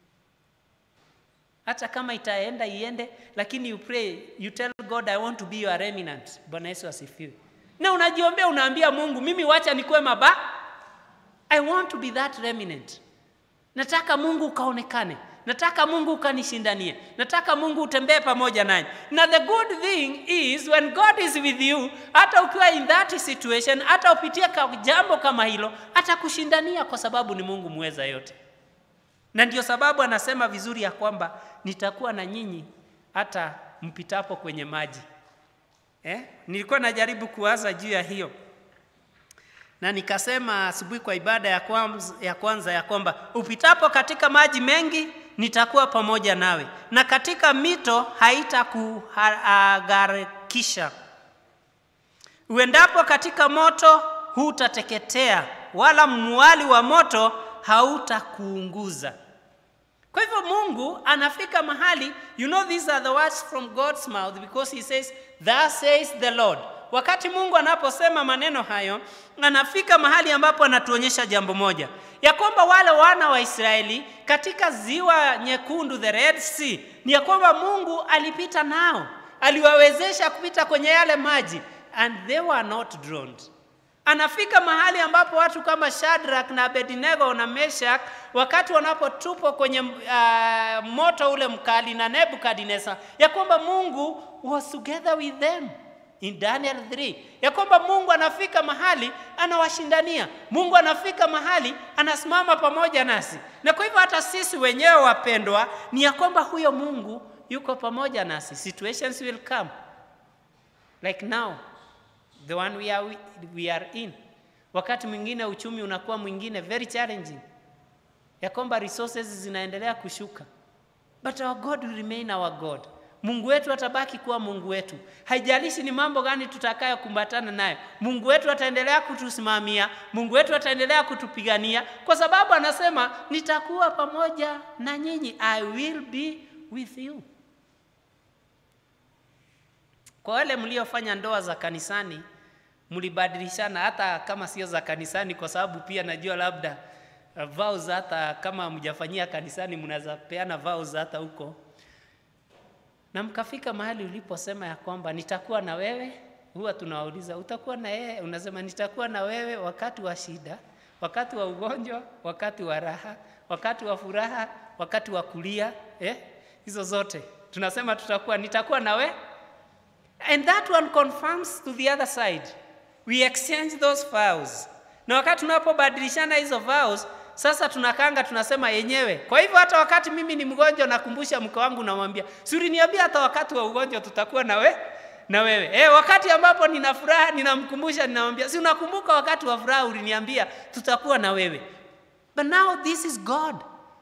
Hata kama itaenda iende, lakini you pray, you tell God I want to be your remnant. Bwana Yesu asifiwe. Na unajiombea unaambia Mungu, mimi wacha nikuwe maba. I want to be that remnant. Nataka Mungu ukaonekane. Nataka Mungu ukanishindanie. Nataka Mungu utembee pamoja nanyi. Na the good thing is when God is with you, hata ukiwa in that situation, hata upitie ka jambo kama hilo, atakushindania kwa sababu ni Mungu mweza yote. Na ndio sababu anasema vizuri ya kwamba nitakuwa na nyinyi hata mpitapo kwenye maji. Eh? Nilikuwa najaribu kuwaza juu ya hiyo na nikasema asubuhi kwa ibada ya kwanza, ya kwanza ya kwamba upitapo katika maji mengi nitakuwa pamoja nawe, na katika mito haitakuhagarikisha. Uendapo katika moto hutateketea, wala mwali wa moto hautakuunguza. Kwa hivyo Mungu anafika mahali, you know these are the words from God's mouth because he says, thus says the Lord. Wakati Mungu anaposema maneno hayo, anafika mahali ambapo anatuonyesha jambo moja, ya kwamba wale wana wa Israeli katika ziwa nyekundu, the Red Sea, ni ya kwamba Mungu alipita nao, aliwawezesha kupita kwenye yale maji and they were not drowned. Anafika mahali ambapo watu kama Shadrach na Abednego na Meshach wakati wanapotupwa kwenye uh, moto ule mkali na Nebukadnezar, ya kwamba Mungu was together with them in Daniel 3 ya kwamba Mungu anafika mahali anawashindania. Mungu anafika mahali anasimama pamoja nasi, na kwa hivyo hata sisi wenyewe wapendwa, ni ya kwamba huyo Mungu yuko pamoja nasi. Situations will come like now the one we are, we are in. Wakati mwingine uchumi unakuwa mwingine very challenging, ya kwamba resources zinaendelea kushuka, but our God will remain our God. Mungu wetu atabaki kuwa Mungu wetu. Haijalishi ni mambo gani tutakayokumbatana nayo, Mungu wetu ataendelea kutusimamia, Mungu wetu ataendelea kutupigania, kwa sababu anasema nitakuwa pamoja na nyinyi, I will be with you. Kwa wale mliofanya ndoa za kanisani, mlibadilishana hata kama sio za kanisani, kwa sababu pia najua labda uh, vows hata kama mjafanyia kanisani, mnaweza peana vows hata huko na mkafika mahali uliposema ya kwamba nitakuwa na wewe. Huwa tunawauliza utakuwa na yeye, unasema nitakuwa na wewe wakati wa shida, wakati wa ugonjwa, wakati wa raha, wakati wa furaha, wakati wa kulia, eh? Hizo zote tunasema tutakuwa, nitakuwa na wewe, and that one confirms to the other side. We exchange those vows, na wakati tunapobadilishana hizo vows sasa tunakanga tunasema yenyewe. Kwa hivyo hata wakati mimi ni mgonjwa, nakumbusha mke wangu, namwambia si uliniambia hata wakati wa ugonjwa tutakuwa na we na wewe. Eh, wakati ambapo nina furaha ninamkumbusha, ninamwambia si unakumbuka wakati wa furaha uliniambia tutakuwa na wewe. But now this is God.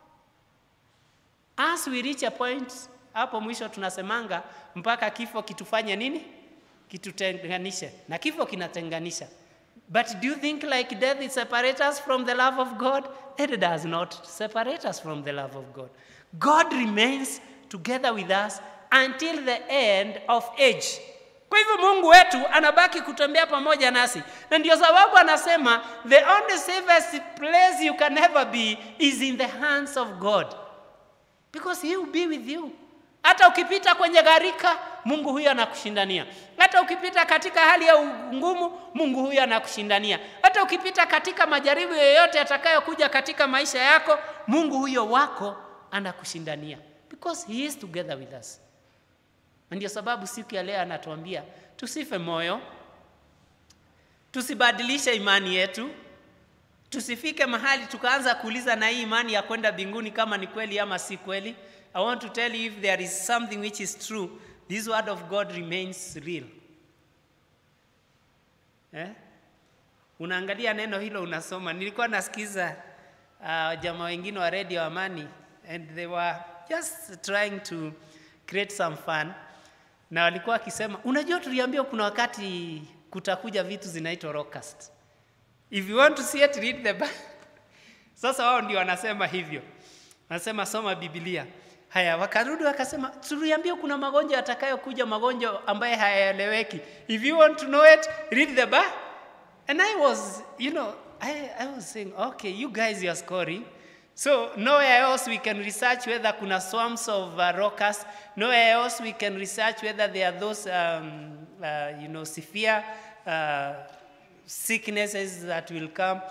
As we reach a point, hapo mwisho tunasemanga mpaka kifo kitufanye nini? Kitutenganishe, na kifo kinatenganisha. But do you think like death is separate us from the love of God? It does not separate us from the love of God. God remains together with us until the end of age. Kwa hivyo Mungu wetu anabaki kutembea pamoja nasi, na ndio sababu anasema the only safest place you can ever be is in the hands of God because he will be with you. Hata ukipita kwenye gharika, Mungu huyo anakushindania. Hata ukipita katika hali ya ngumu, Mungu huyo anakushindania. Hata ukipita katika majaribu yoyote yatakayokuja katika maisha yako, Mungu huyo wako anakushindania because he is together with us. Na ndio sababu siku ya leo anatuambia tusife moyo, tusibadilishe imani yetu, tusifike mahali tukaanza kuuliza na hii imani ya kwenda mbinguni kama ni kweli ama si kweli. I want to tell you if there is something which is true, this word of God remains real. Eh? unaangalia neno hilo unasoma. Nilikuwa nasikiza uh, jamaa wengine wa Radio Amani and they were just trying to create some fun, na walikuwa wakisema, unajua, tuliambiwa kuna wakati kutakuja vitu zinaitwa rockcast. If you want to see it, read the Bible. Sasa wao ndio wanasema hivyo, wanasema soma Biblia. Haya, wakarudi wakasema, tuliambiwa kuna magonjwa yatakayokuja, magonjwa ambaye hayaeleweki. If you want to know it, read the Bible. And I was, you know, I, I was saying, okay, you guys you are scoring. So nowhere else we can research whether kuna swarms of uh, rockers. Nowhere else we can research whether there are those, um, uh, you know, severe uh, sicknesses that will come.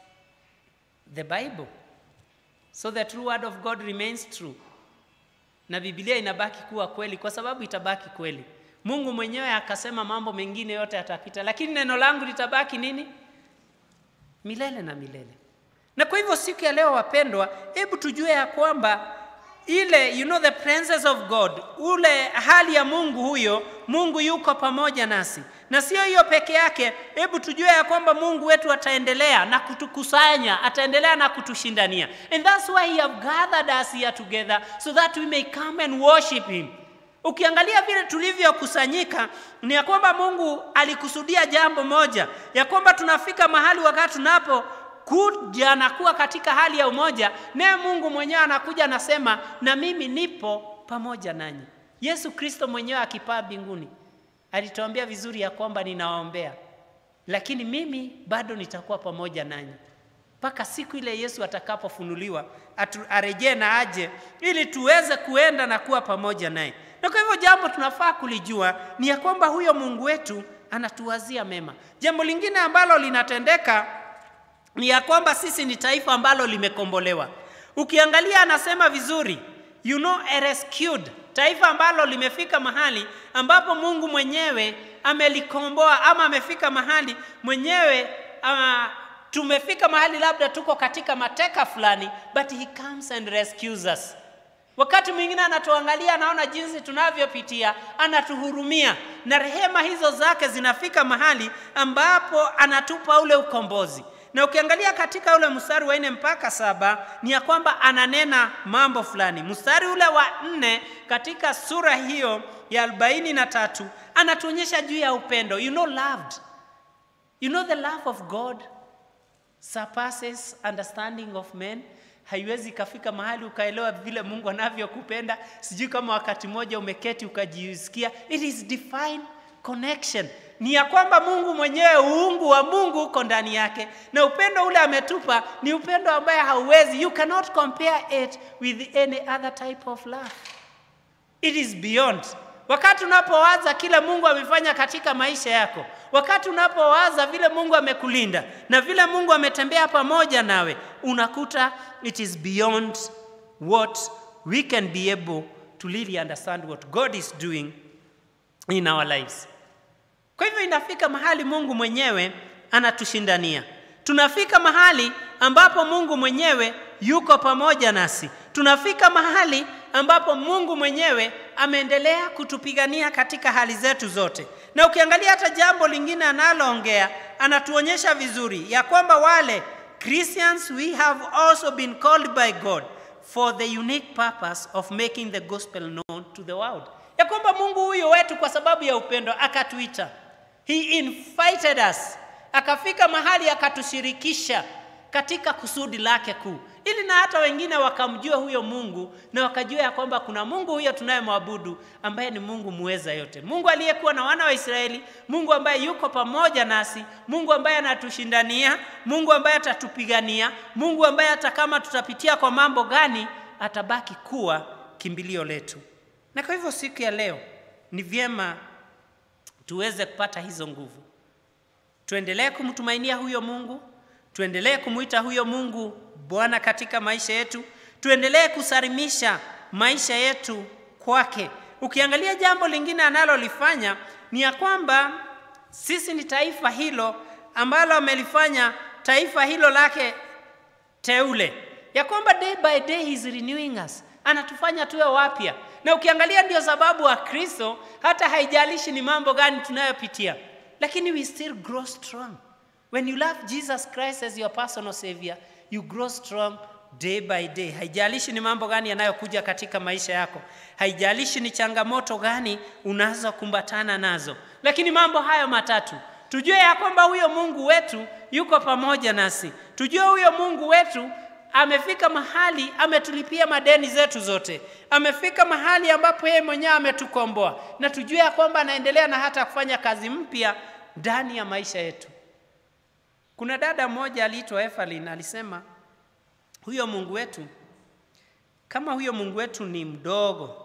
The Bible. So the true word of God remains true. Na Biblia inabaki kuwa kweli kwa sababu itabaki kweli. Mungu mwenyewe akasema mambo mengine yote yatapita, lakini neno langu litabaki nini? Milele na milele. Na kwa hivyo siku ya leo wapendwa, hebu tujue ya kwamba ile you know the presence of God, ule hali ya Mungu huyo, Mungu yuko pamoja nasi. Na sio hiyo peke yake, hebu tujue ya kwamba Mungu wetu ataendelea na kutukusanya, ataendelea na kutushindania. And that's why he have gathered us here together so that we may come and worship him. Ukiangalia vile tulivyokusanyika ni ya kwamba Mungu alikusudia jambo moja, ya kwamba tunafika mahali wakati tunapo kuja na kuwa katika hali ya umoja, naye Mungu mwenyewe anakuja anasema, na mimi nipo pamoja nanyi. Yesu Kristo mwenyewe akipaa mbinguni alituambia vizuri ya kwamba ninawaombea, lakini mimi bado nitakuwa pamoja nanyi mpaka siku ile Yesu atakapofunuliwa atu- arejee na aje, ili tuweze kuenda na kuwa pamoja naye. Na kwa hivyo jambo tunafaa kulijua ni ya kwamba huyo Mungu wetu anatuwazia mema. Jambo lingine ambalo linatendeka ni ya kwamba sisi ni taifa ambalo limekombolewa. Ukiangalia anasema vizuri, you know a rescued, taifa ambalo limefika mahali ambapo Mungu mwenyewe amelikomboa ama amefika mahali mwenyewe uh, tumefika mahali labda tuko katika mateka fulani, but he comes and rescues us. Wakati mwingine anatuangalia, anaona jinsi tunavyopitia, anatuhurumia, na rehema hizo zake zinafika mahali ambapo anatupa ule ukombozi. Na ukiangalia katika ule mstari wa nne mpaka saba ni ya kwamba ananena mambo fulani. Mstari ule wa nne katika sura hiyo ya arobaini na tatu anatuonyesha juu ya upendo. You know loved. You know the love of God surpasses understanding of men. Haiwezi ikafika mahali ukaelewa vile Mungu anavyokupenda. Sijui kama wakati mmoja umeketi ukajisikia, it is divine connection. Ni ya kwamba Mungu mwenyewe, uungu wa Mungu uko ndani yake, na upendo ule ametupa ni upendo ambaye hauwezi, you cannot compare it with any other type of love. It is beyond. Wakati unapowaza kile Mungu amefanya katika maisha yako, wakati unapowaza vile Mungu amekulinda na vile Mungu ametembea pamoja nawe, unakuta it is beyond what we can be able to really understand what God is doing in our lives. Kwa hivyo inafika mahali Mungu mwenyewe anatushindania. Tunafika mahali ambapo Mungu mwenyewe yuko pamoja nasi. Tunafika mahali ambapo Mungu mwenyewe ameendelea kutupigania katika hali zetu zote. Na ukiangalia hata jambo lingine analoongea, anatuonyesha vizuri ya kwamba wale Christians we have also been called by God for the unique purpose of making the gospel known to the world. Ya kwamba Mungu huyo wetu kwa sababu ya upendo akatuita. He invited us. Akafika mahali akatushirikisha katika kusudi lake kuu, ili na hata wengine wakamjua huyo Mungu na wakajua ya kwamba kuna Mungu huyo tunayemwabudu ambaye ni Mungu muweza yote, Mungu aliyekuwa na wana wa Israeli, Mungu ambaye yuko pamoja nasi, Mungu ambaye anatushindania, Mungu ambaye atatupigania, Mungu ambaye hata kama tutapitia kwa mambo gani, atabaki kuwa kimbilio letu. Na kwa hivyo siku ya leo ni vyema tuweze kupata hizo nguvu, tuendelee kumtumainia huyo Mungu, tuendelee kumwita huyo Mungu Bwana katika maisha yetu, tuendelee kusalimisha maisha yetu kwake. Ukiangalia jambo lingine analolifanya ni ya kwamba sisi ni taifa hilo ambalo amelifanya taifa hilo lake teule, ya kwamba day by day he is renewing us, anatufanya tuwe wapya. Na ukiangalia ndio sababu wa Kristo, hata haijalishi ni mambo gani tunayopitia, lakini we still grow strong When you love Jesus Christ as your personal savior, you grow strong day by day. Haijalishi ni mambo gani yanayokuja katika maisha yako, haijalishi ni changamoto gani unazokumbatana nazo, lakini mambo hayo matatu tujue ya kwamba huyo Mungu wetu yuko pamoja nasi, tujue huyo Mungu wetu amefika mahali ametulipia madeni zetu zote, amefika mahali ambapo yeye mwenyewe ametukomboa, na tujue ya kwamba anaendelea na hata kufanya kazi mpya ndani ya maisha yetu. Kuna dada mmoja aliitwa Evelyn alisema, huyo Mungu wetu kama huyo Mungu wetu ni mdogo,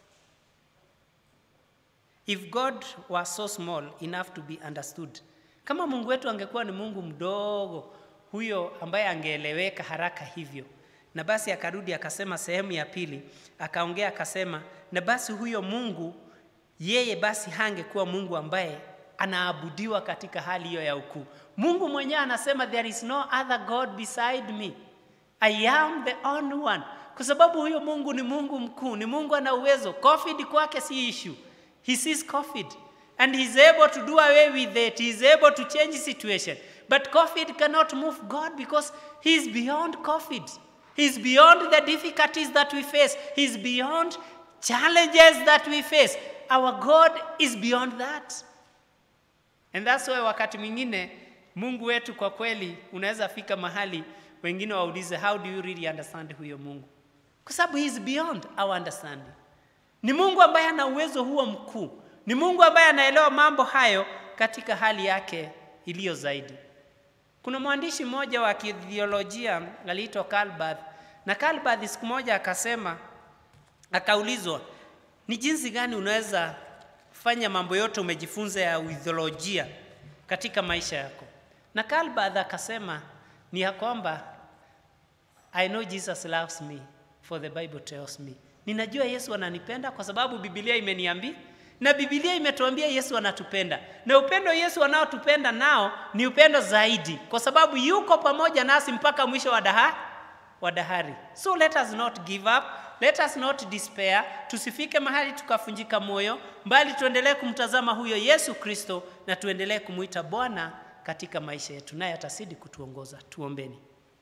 if God was so small enough to be understood, kama Mungu wetu angekuwa ni Mungu mdogo huyo ambaye angeeleweka haraka hivyo, na basi akarudi akasema sehemu ya pili, akaongea akasema, na basi huyo Mungu yeye basi hangekuwa Mungu ambaye anaabudiwa katika hali hiyo ya ukuu. Mungu mwenyewe anasema there is no other God beside me. I am the only one. Kwa sababu huyo Mungu ni Mungu mkuu, ni Mungu ana uwezo. COVID kwake si issue. He sees COVID and he's able to do away with it. He's able to change situation. But COVID cannot move God because he's beyond COVID. He's beyond the difficulties that we face. He's beyond challenges that we face. Our God is beyond that. And that's why wakati mwingine Mungu wetu kwa kweli unaweza fika mahali wengine waulize how do you really understand huyo Mungu? Kwa sababu he is beyond our understanding. Ni Mungu ambaye ana uwezo huo mkuu. Ni Mungu ambaye anaelewa mambo hayo katika hali yake iliyo zaidi. Kuna mwandishi mmoja wa kithiolojia aliitwa Karl Barth, na Karl Barth siku moja akasema, akaulizwa ni jinsi gani unaweza fanya mambo yote umejifunza ya uithiolojia katika maisha yako, na Karl Barth akasema ni ya kwamba I know Jesus loves me for the Bible tells me, ninajua Yesu ananipenda kwa sababu Biblia imeniambia na Biblia imetuambia Yesu anatupenda, na upendo Yesu anaotupenda nao ni upendo zaidi, kwa sababu yuko pamoja nasi mpaka mwisho wa daha wa dahari. So let us not give up, let us not despair. Tusifike mahali tukafunjika moyo, bali tuendelee kumtazama huyo Yesu Kristo na tuendelee kumwita Bwana katika maisha yetu, naye atazidi kutuongoza. Tuombeni.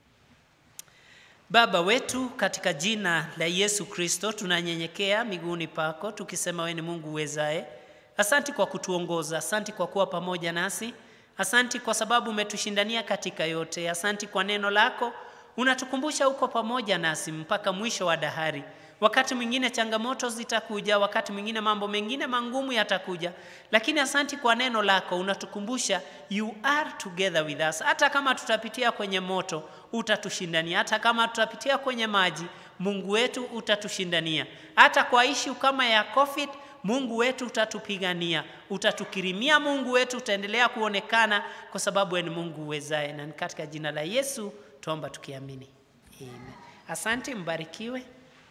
Baba wetu, katika jina la Yesu Kristo tunanyenyekea miguuni pako tukisema wewe ni Mungu uwezaye. Asanti kwa kutuongoza, asanti kwa kuwa pamoja nasi, asanti kwa sababu umetushindania katika yote, asanti kwa neno lako unatukumbusha uko pamoja nasi mpaka mwisho wa dahari. Wakati mwingine changamoto zitakuja, wakati mwingine mambo mengine mangumu yatakuja, lakini asanti kwa neno lako unatukumbusha you are together with us. Hata kama tutapitia kwenye moto, utatushindania. Hata kama tutapitia kwenye maji, Mungu wetu utatushindania. Hata kwa ishu kama ya COVID, Mungu wetu utatupigania, utatukirimia. Mungu wetu utaendelea kuonekana kwa sababu wewe ni Mungu uwezaye, na ni katika jina la Yesu tuomba tukiamini, amen. Asante, mbarikiwe.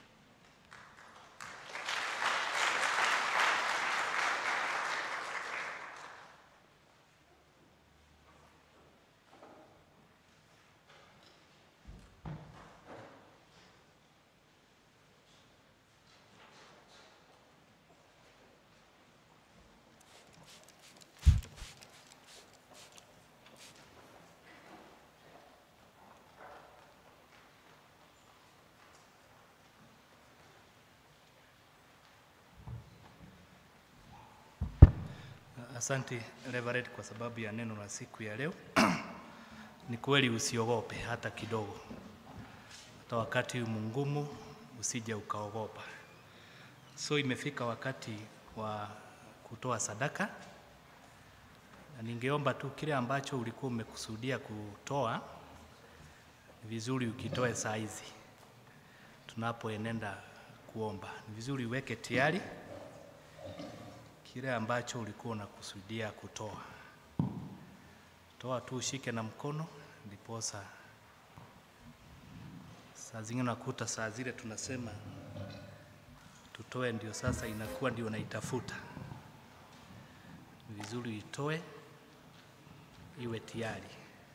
Asante Reverend kwa sababu ya neno la siku ya leo. Ni kweli usiogope hata kidogo, hata wakati mngumu usije ukaogopa. So imefika wakati wa kutoa sadaka, na ningeomba tu kile ambacho ulikuwa umekusudia kutoa, ni vizuri ukitoe saa hizi tunapoenenda kuomba, ni vizuri uweke tayari kile ambacho ulikuwa unakusudia kutoa. Toa tu ushike na mkono, ndiposa saa zingine nakuta saa zile tunasema tutoe, ndio sasa inakuwa ndio naitafuta. Ni vizuri itoe iwe tayari.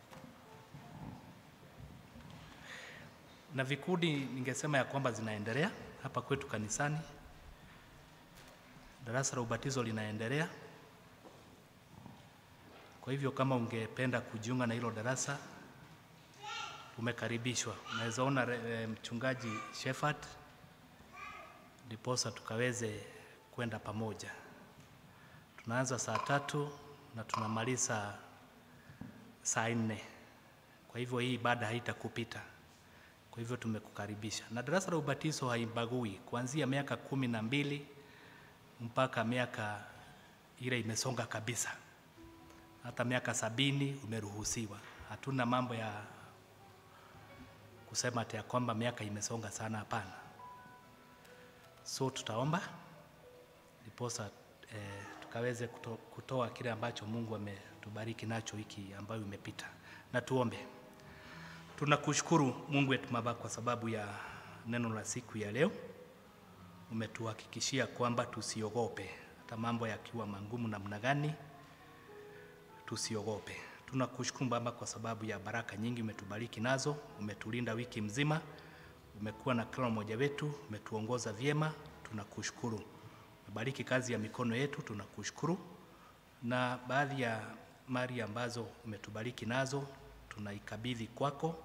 Na vikundi ningesema ya kwamba zinaendelea hapa kwetu kanisani darasa la ubatizo linaendelea. Kwa hivyo kama ungependa kujiunga na hilo darasa, umekaribishwa. Unaweza ona re- eh, mchungaji Shepherd, ndiposa tukaweze kwenda pamoja. Tunaanza saa tatu na tunamaliza saa nne. Kwa hivyo hii ibada haitakupita. Kwa hivyo tumekukaribisha, na darasa la ubatizo haibagui kuanzia miaka kumi na mbili mpaka miaka ile imesonga kabisa, hata miaka sabini umeruhusiwa. Hatuna mambo ya kusema ati ya kwamba miaka imesonga sana, hapana. So tutaomba ndiposa eh, tukaweze kuto, kutoa kile ambacho Mungu ametubariki nacho wiki ambayo imepita, na tuombe. Tunakushukuru Mungu wetu Baba kwa sababu ya neno la siku ya leo. Umetuhakikishia kwamba tusiogope, hata mambo yakiwa magumu namna gani, tusiogope. Tunakushukuru Baba kwa sababu ya baraka nyingi umetubariki nazo. Umetulinda wiki mzima, umekuwa na kila mmoja wetu, umetuongoza vyema. Tunakushukuru. Umebariki kazi ya mikono yetu, tunakushukuru. Na baadhi ya mali ambazo umetubariki nazo tunaikabidhi kwako,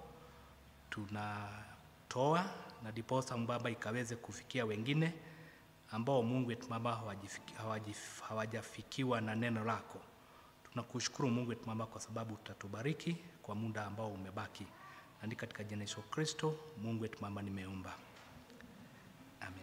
tunatoa na diposa Baba ikaweze kufikia wengine ambao Mungu wetu Baba hawajifiki- hawajif- hawajafikiwa na neno lako. Tunakushukuru Mungu wetu Baba kwa sababu utatubariki kwa muda ambao umebaki, na ni katika jina la Yesu Kristo Mungu wetu Baba nimeomba, amen.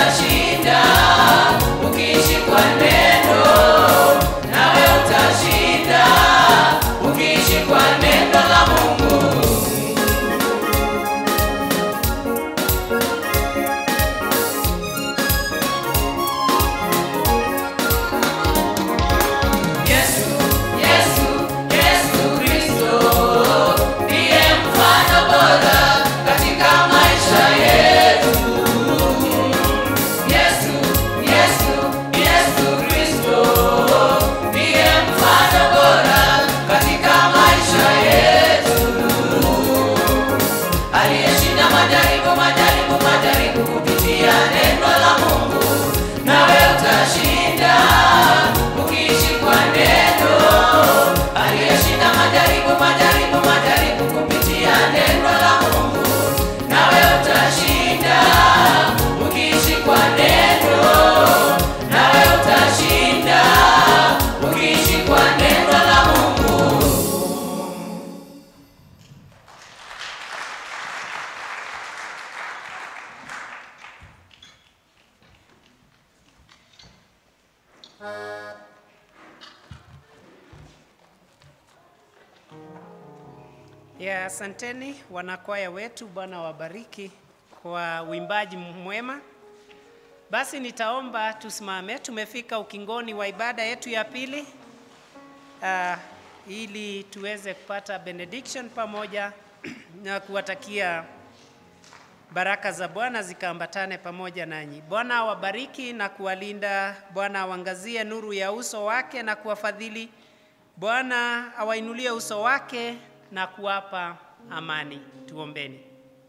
utashinda ukiishi kwa neno, nawe utashinda ukiishi kwa neno la Mungu. Yesu, Yesu, Yesu Kristo ndiye mfano bora katika maisha yetu. Yesu, Yesu, Yesu Kristo ndiye mfano bora katika maisha yetu. Aliyeshinda majaribu, majaribu, majaribu kupitia neno la Mungu, nawe utashinda ukiishi kwa neno. Aliyeshinda majaribu, majaribu, majaribu kupitia neno la Mungu, nawe utashinda ukiishi kwa neno. Nawe utashinda ukiishi kwa neno la Mungu. Ya, asanteni wanakwaya wetu, Bwana wabariki kwa uimbaji mwema. Basi nitaomba tusimame, tumefika ukingoni wa ibada yetu ya pili uh, ili tuweze kupata benediction pamoja na kuwatakia baraka za Bwana zikaambatane pamoja nanyi. Bwana awabariki na kuwalinda. Bwana awangazie nuru ya uso wake na kuwafadhili. Bwana awainulie uso wake na kuwapa amani. Tuombeni.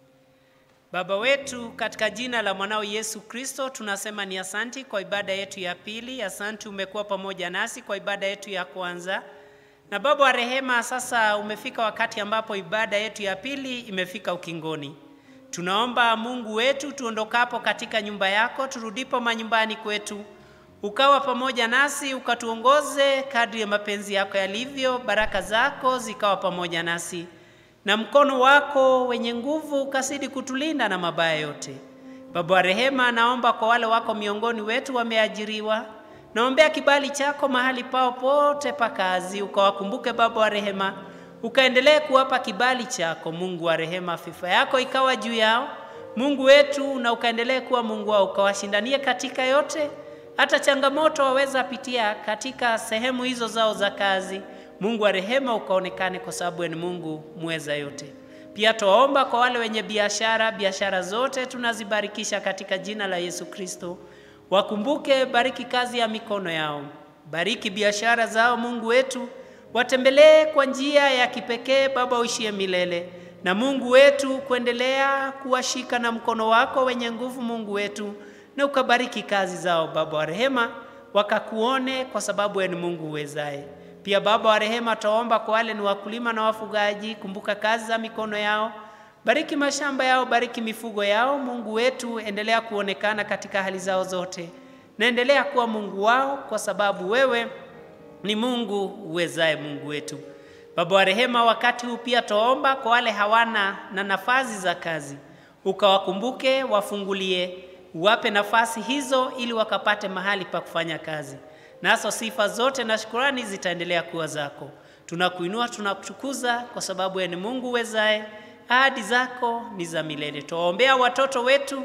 Baba wetu, katika jina la mwanao Yesu Kristo, tunasema ni asanti kwa ibada yetu ya pili. Asanti umekuwa pamoja nasi kwa ibada yetu ya kwanza. Na Baba wa rehema, sasa umefika wakati ambapo ibada yetu ya pili imefika ukingoni. Tunaomba Mungu wetu, tuondokapo katika nyumba yako, turudipo manyumbani kwetu, ukawa pamoja nasi, ukatuongoze kadri ya mapenzi yako yalivyo, baraka zako zikawa pamoja nasi, na mkono wako wenye nguvu ukazidi kutulinda na mabaya yote. Baba wa rehema, naomba kwa wale wako miongoni wetu wameajiriwa, naombea kibali chako mahali pao pote pa kazi, ukawakumbuke Baba wa rehema, ukaendelee kuwapa kibali chako Mungu wa rehema, fifa yako ikawa juu yao Mungu wetu, na ukaendelee kuwa Mungu wao, ukawashindanie katika yote, hata changamoto waweza pitia katika sehemu hizo zao za kazi. Mungu wa rehema, ukaonekane kwa sababu ni Mungu mweza yote. Pia tuwaomba kwa wale wenye biashara, biashara zote tunazibarikisha katika jina la Yesu Kristo. Wakumbuke, bariki kazi ya mikono yao, bariki biashara zao Mungu wetu, watembelee kwa njia ya kipekee Baba uishie milele, na Mungu wetu kuendelea kuwashika na mkono wako wenye nguvu Mungu wetu, na ukabariki kazi zao Baba wa rehema, wakakuone kwa sababu wewe ni Mungu uwezaye. Pia Baba wa rehema, taomba kwa wale ni wakulima na wafugaji, kumbuka kazi za mikono yao, bariki mashamba yao, bariki mifugo yao. Mungu wetu, endelea kuonekana katika hali zao zote, na endelea kuwa Mungu wao, kwa sababu wewe ni Mungu uwezaye, Mungu wetu. Baba wa rehema, wakati huu pia taomba kwa wale hawana na nafasi za kazi, ukawakumbuke, wafungulie, uwape nafasi hizo, ili wakapate mahali pa kufanya kazi nazo sifa zote na shukurani zitaendelea kuwa zako. Tunakuinua, tunakutukuza kwa sababu wewe ni Mungu uwezaye, ahadi zako ni za milele. Tuwaombea watoto wetu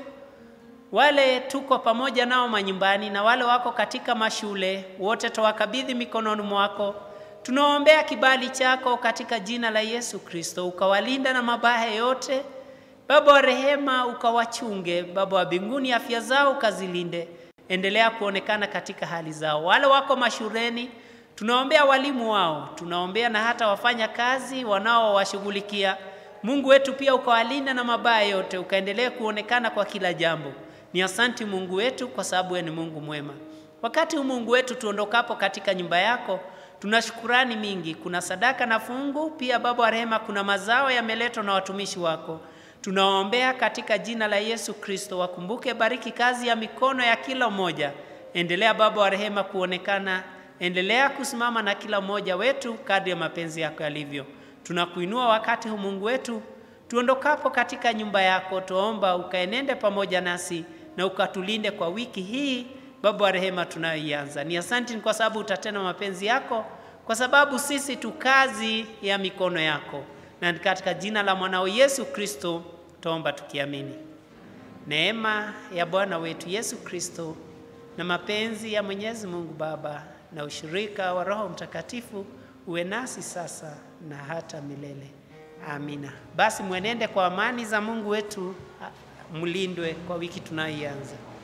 wale tuko pamoja nao manyumbani na wale wako katika mashule, wote tuwakabidhi mikononi mwako. Tunaombea kibali chako katika jina la Yesu Kristo, ukawalinda na mabaya yote. Baba wa rehema, ukawachunge. Baba wa mbinguni, afya zao ukazilinde endelea kuonekana katika hali zao. Wale wako mashuleni, tunaombea walimu wao, tunaombea na hata wafanya kazi wanaowashughulikia. Mungu wetu pia ukawalinda na mabaya yote, ukaendelea kuonekana kwa kila jambo. Ni asanti Mungu wetu, kwa sababu wewe ni Mungu mwema. Wakati huu Mungu wetu, tuondokapo katika nyumba yako, tuna shukurani mingi. Kuna sadaka na fungu pia, Baba wa rehema, kuna mazao yameletwa na watumishi wako tunawaombea katika jina la Yesu Kristo, wakumbuke, bariki kazi ya mikono ya kila mmoja. Endelea Baba wa rehema kuonekana, endelea kusimama na kila mmoja wetu kadri ya mapenzi yako yalivyo. Tunakuinua wakati huu Mungu wetu, tuondokapo katika nyumba yako, tuomba ukaenende pamoja nasi na ukatulinde kwa wiki hii Baba wa rehema tunayoianza. Ni asante ni kwa sababu utatenda mapenzi yako, kwa sababu sisi tu kazi ya mikono yako, na ni katika jina la mwanao Yesu Kristo tuomba tukiamini. Neema ya Bwana wetu Yesu Kristo na mapenzi ya Mwenyezi Mungu Baba na ushirika wa Roho Mtakatifu uwe nasi sasa na hata milele. Amina. Basi mwenende kwa amani za Mungu wetu, mlindwe kwa wiki tunayoianza.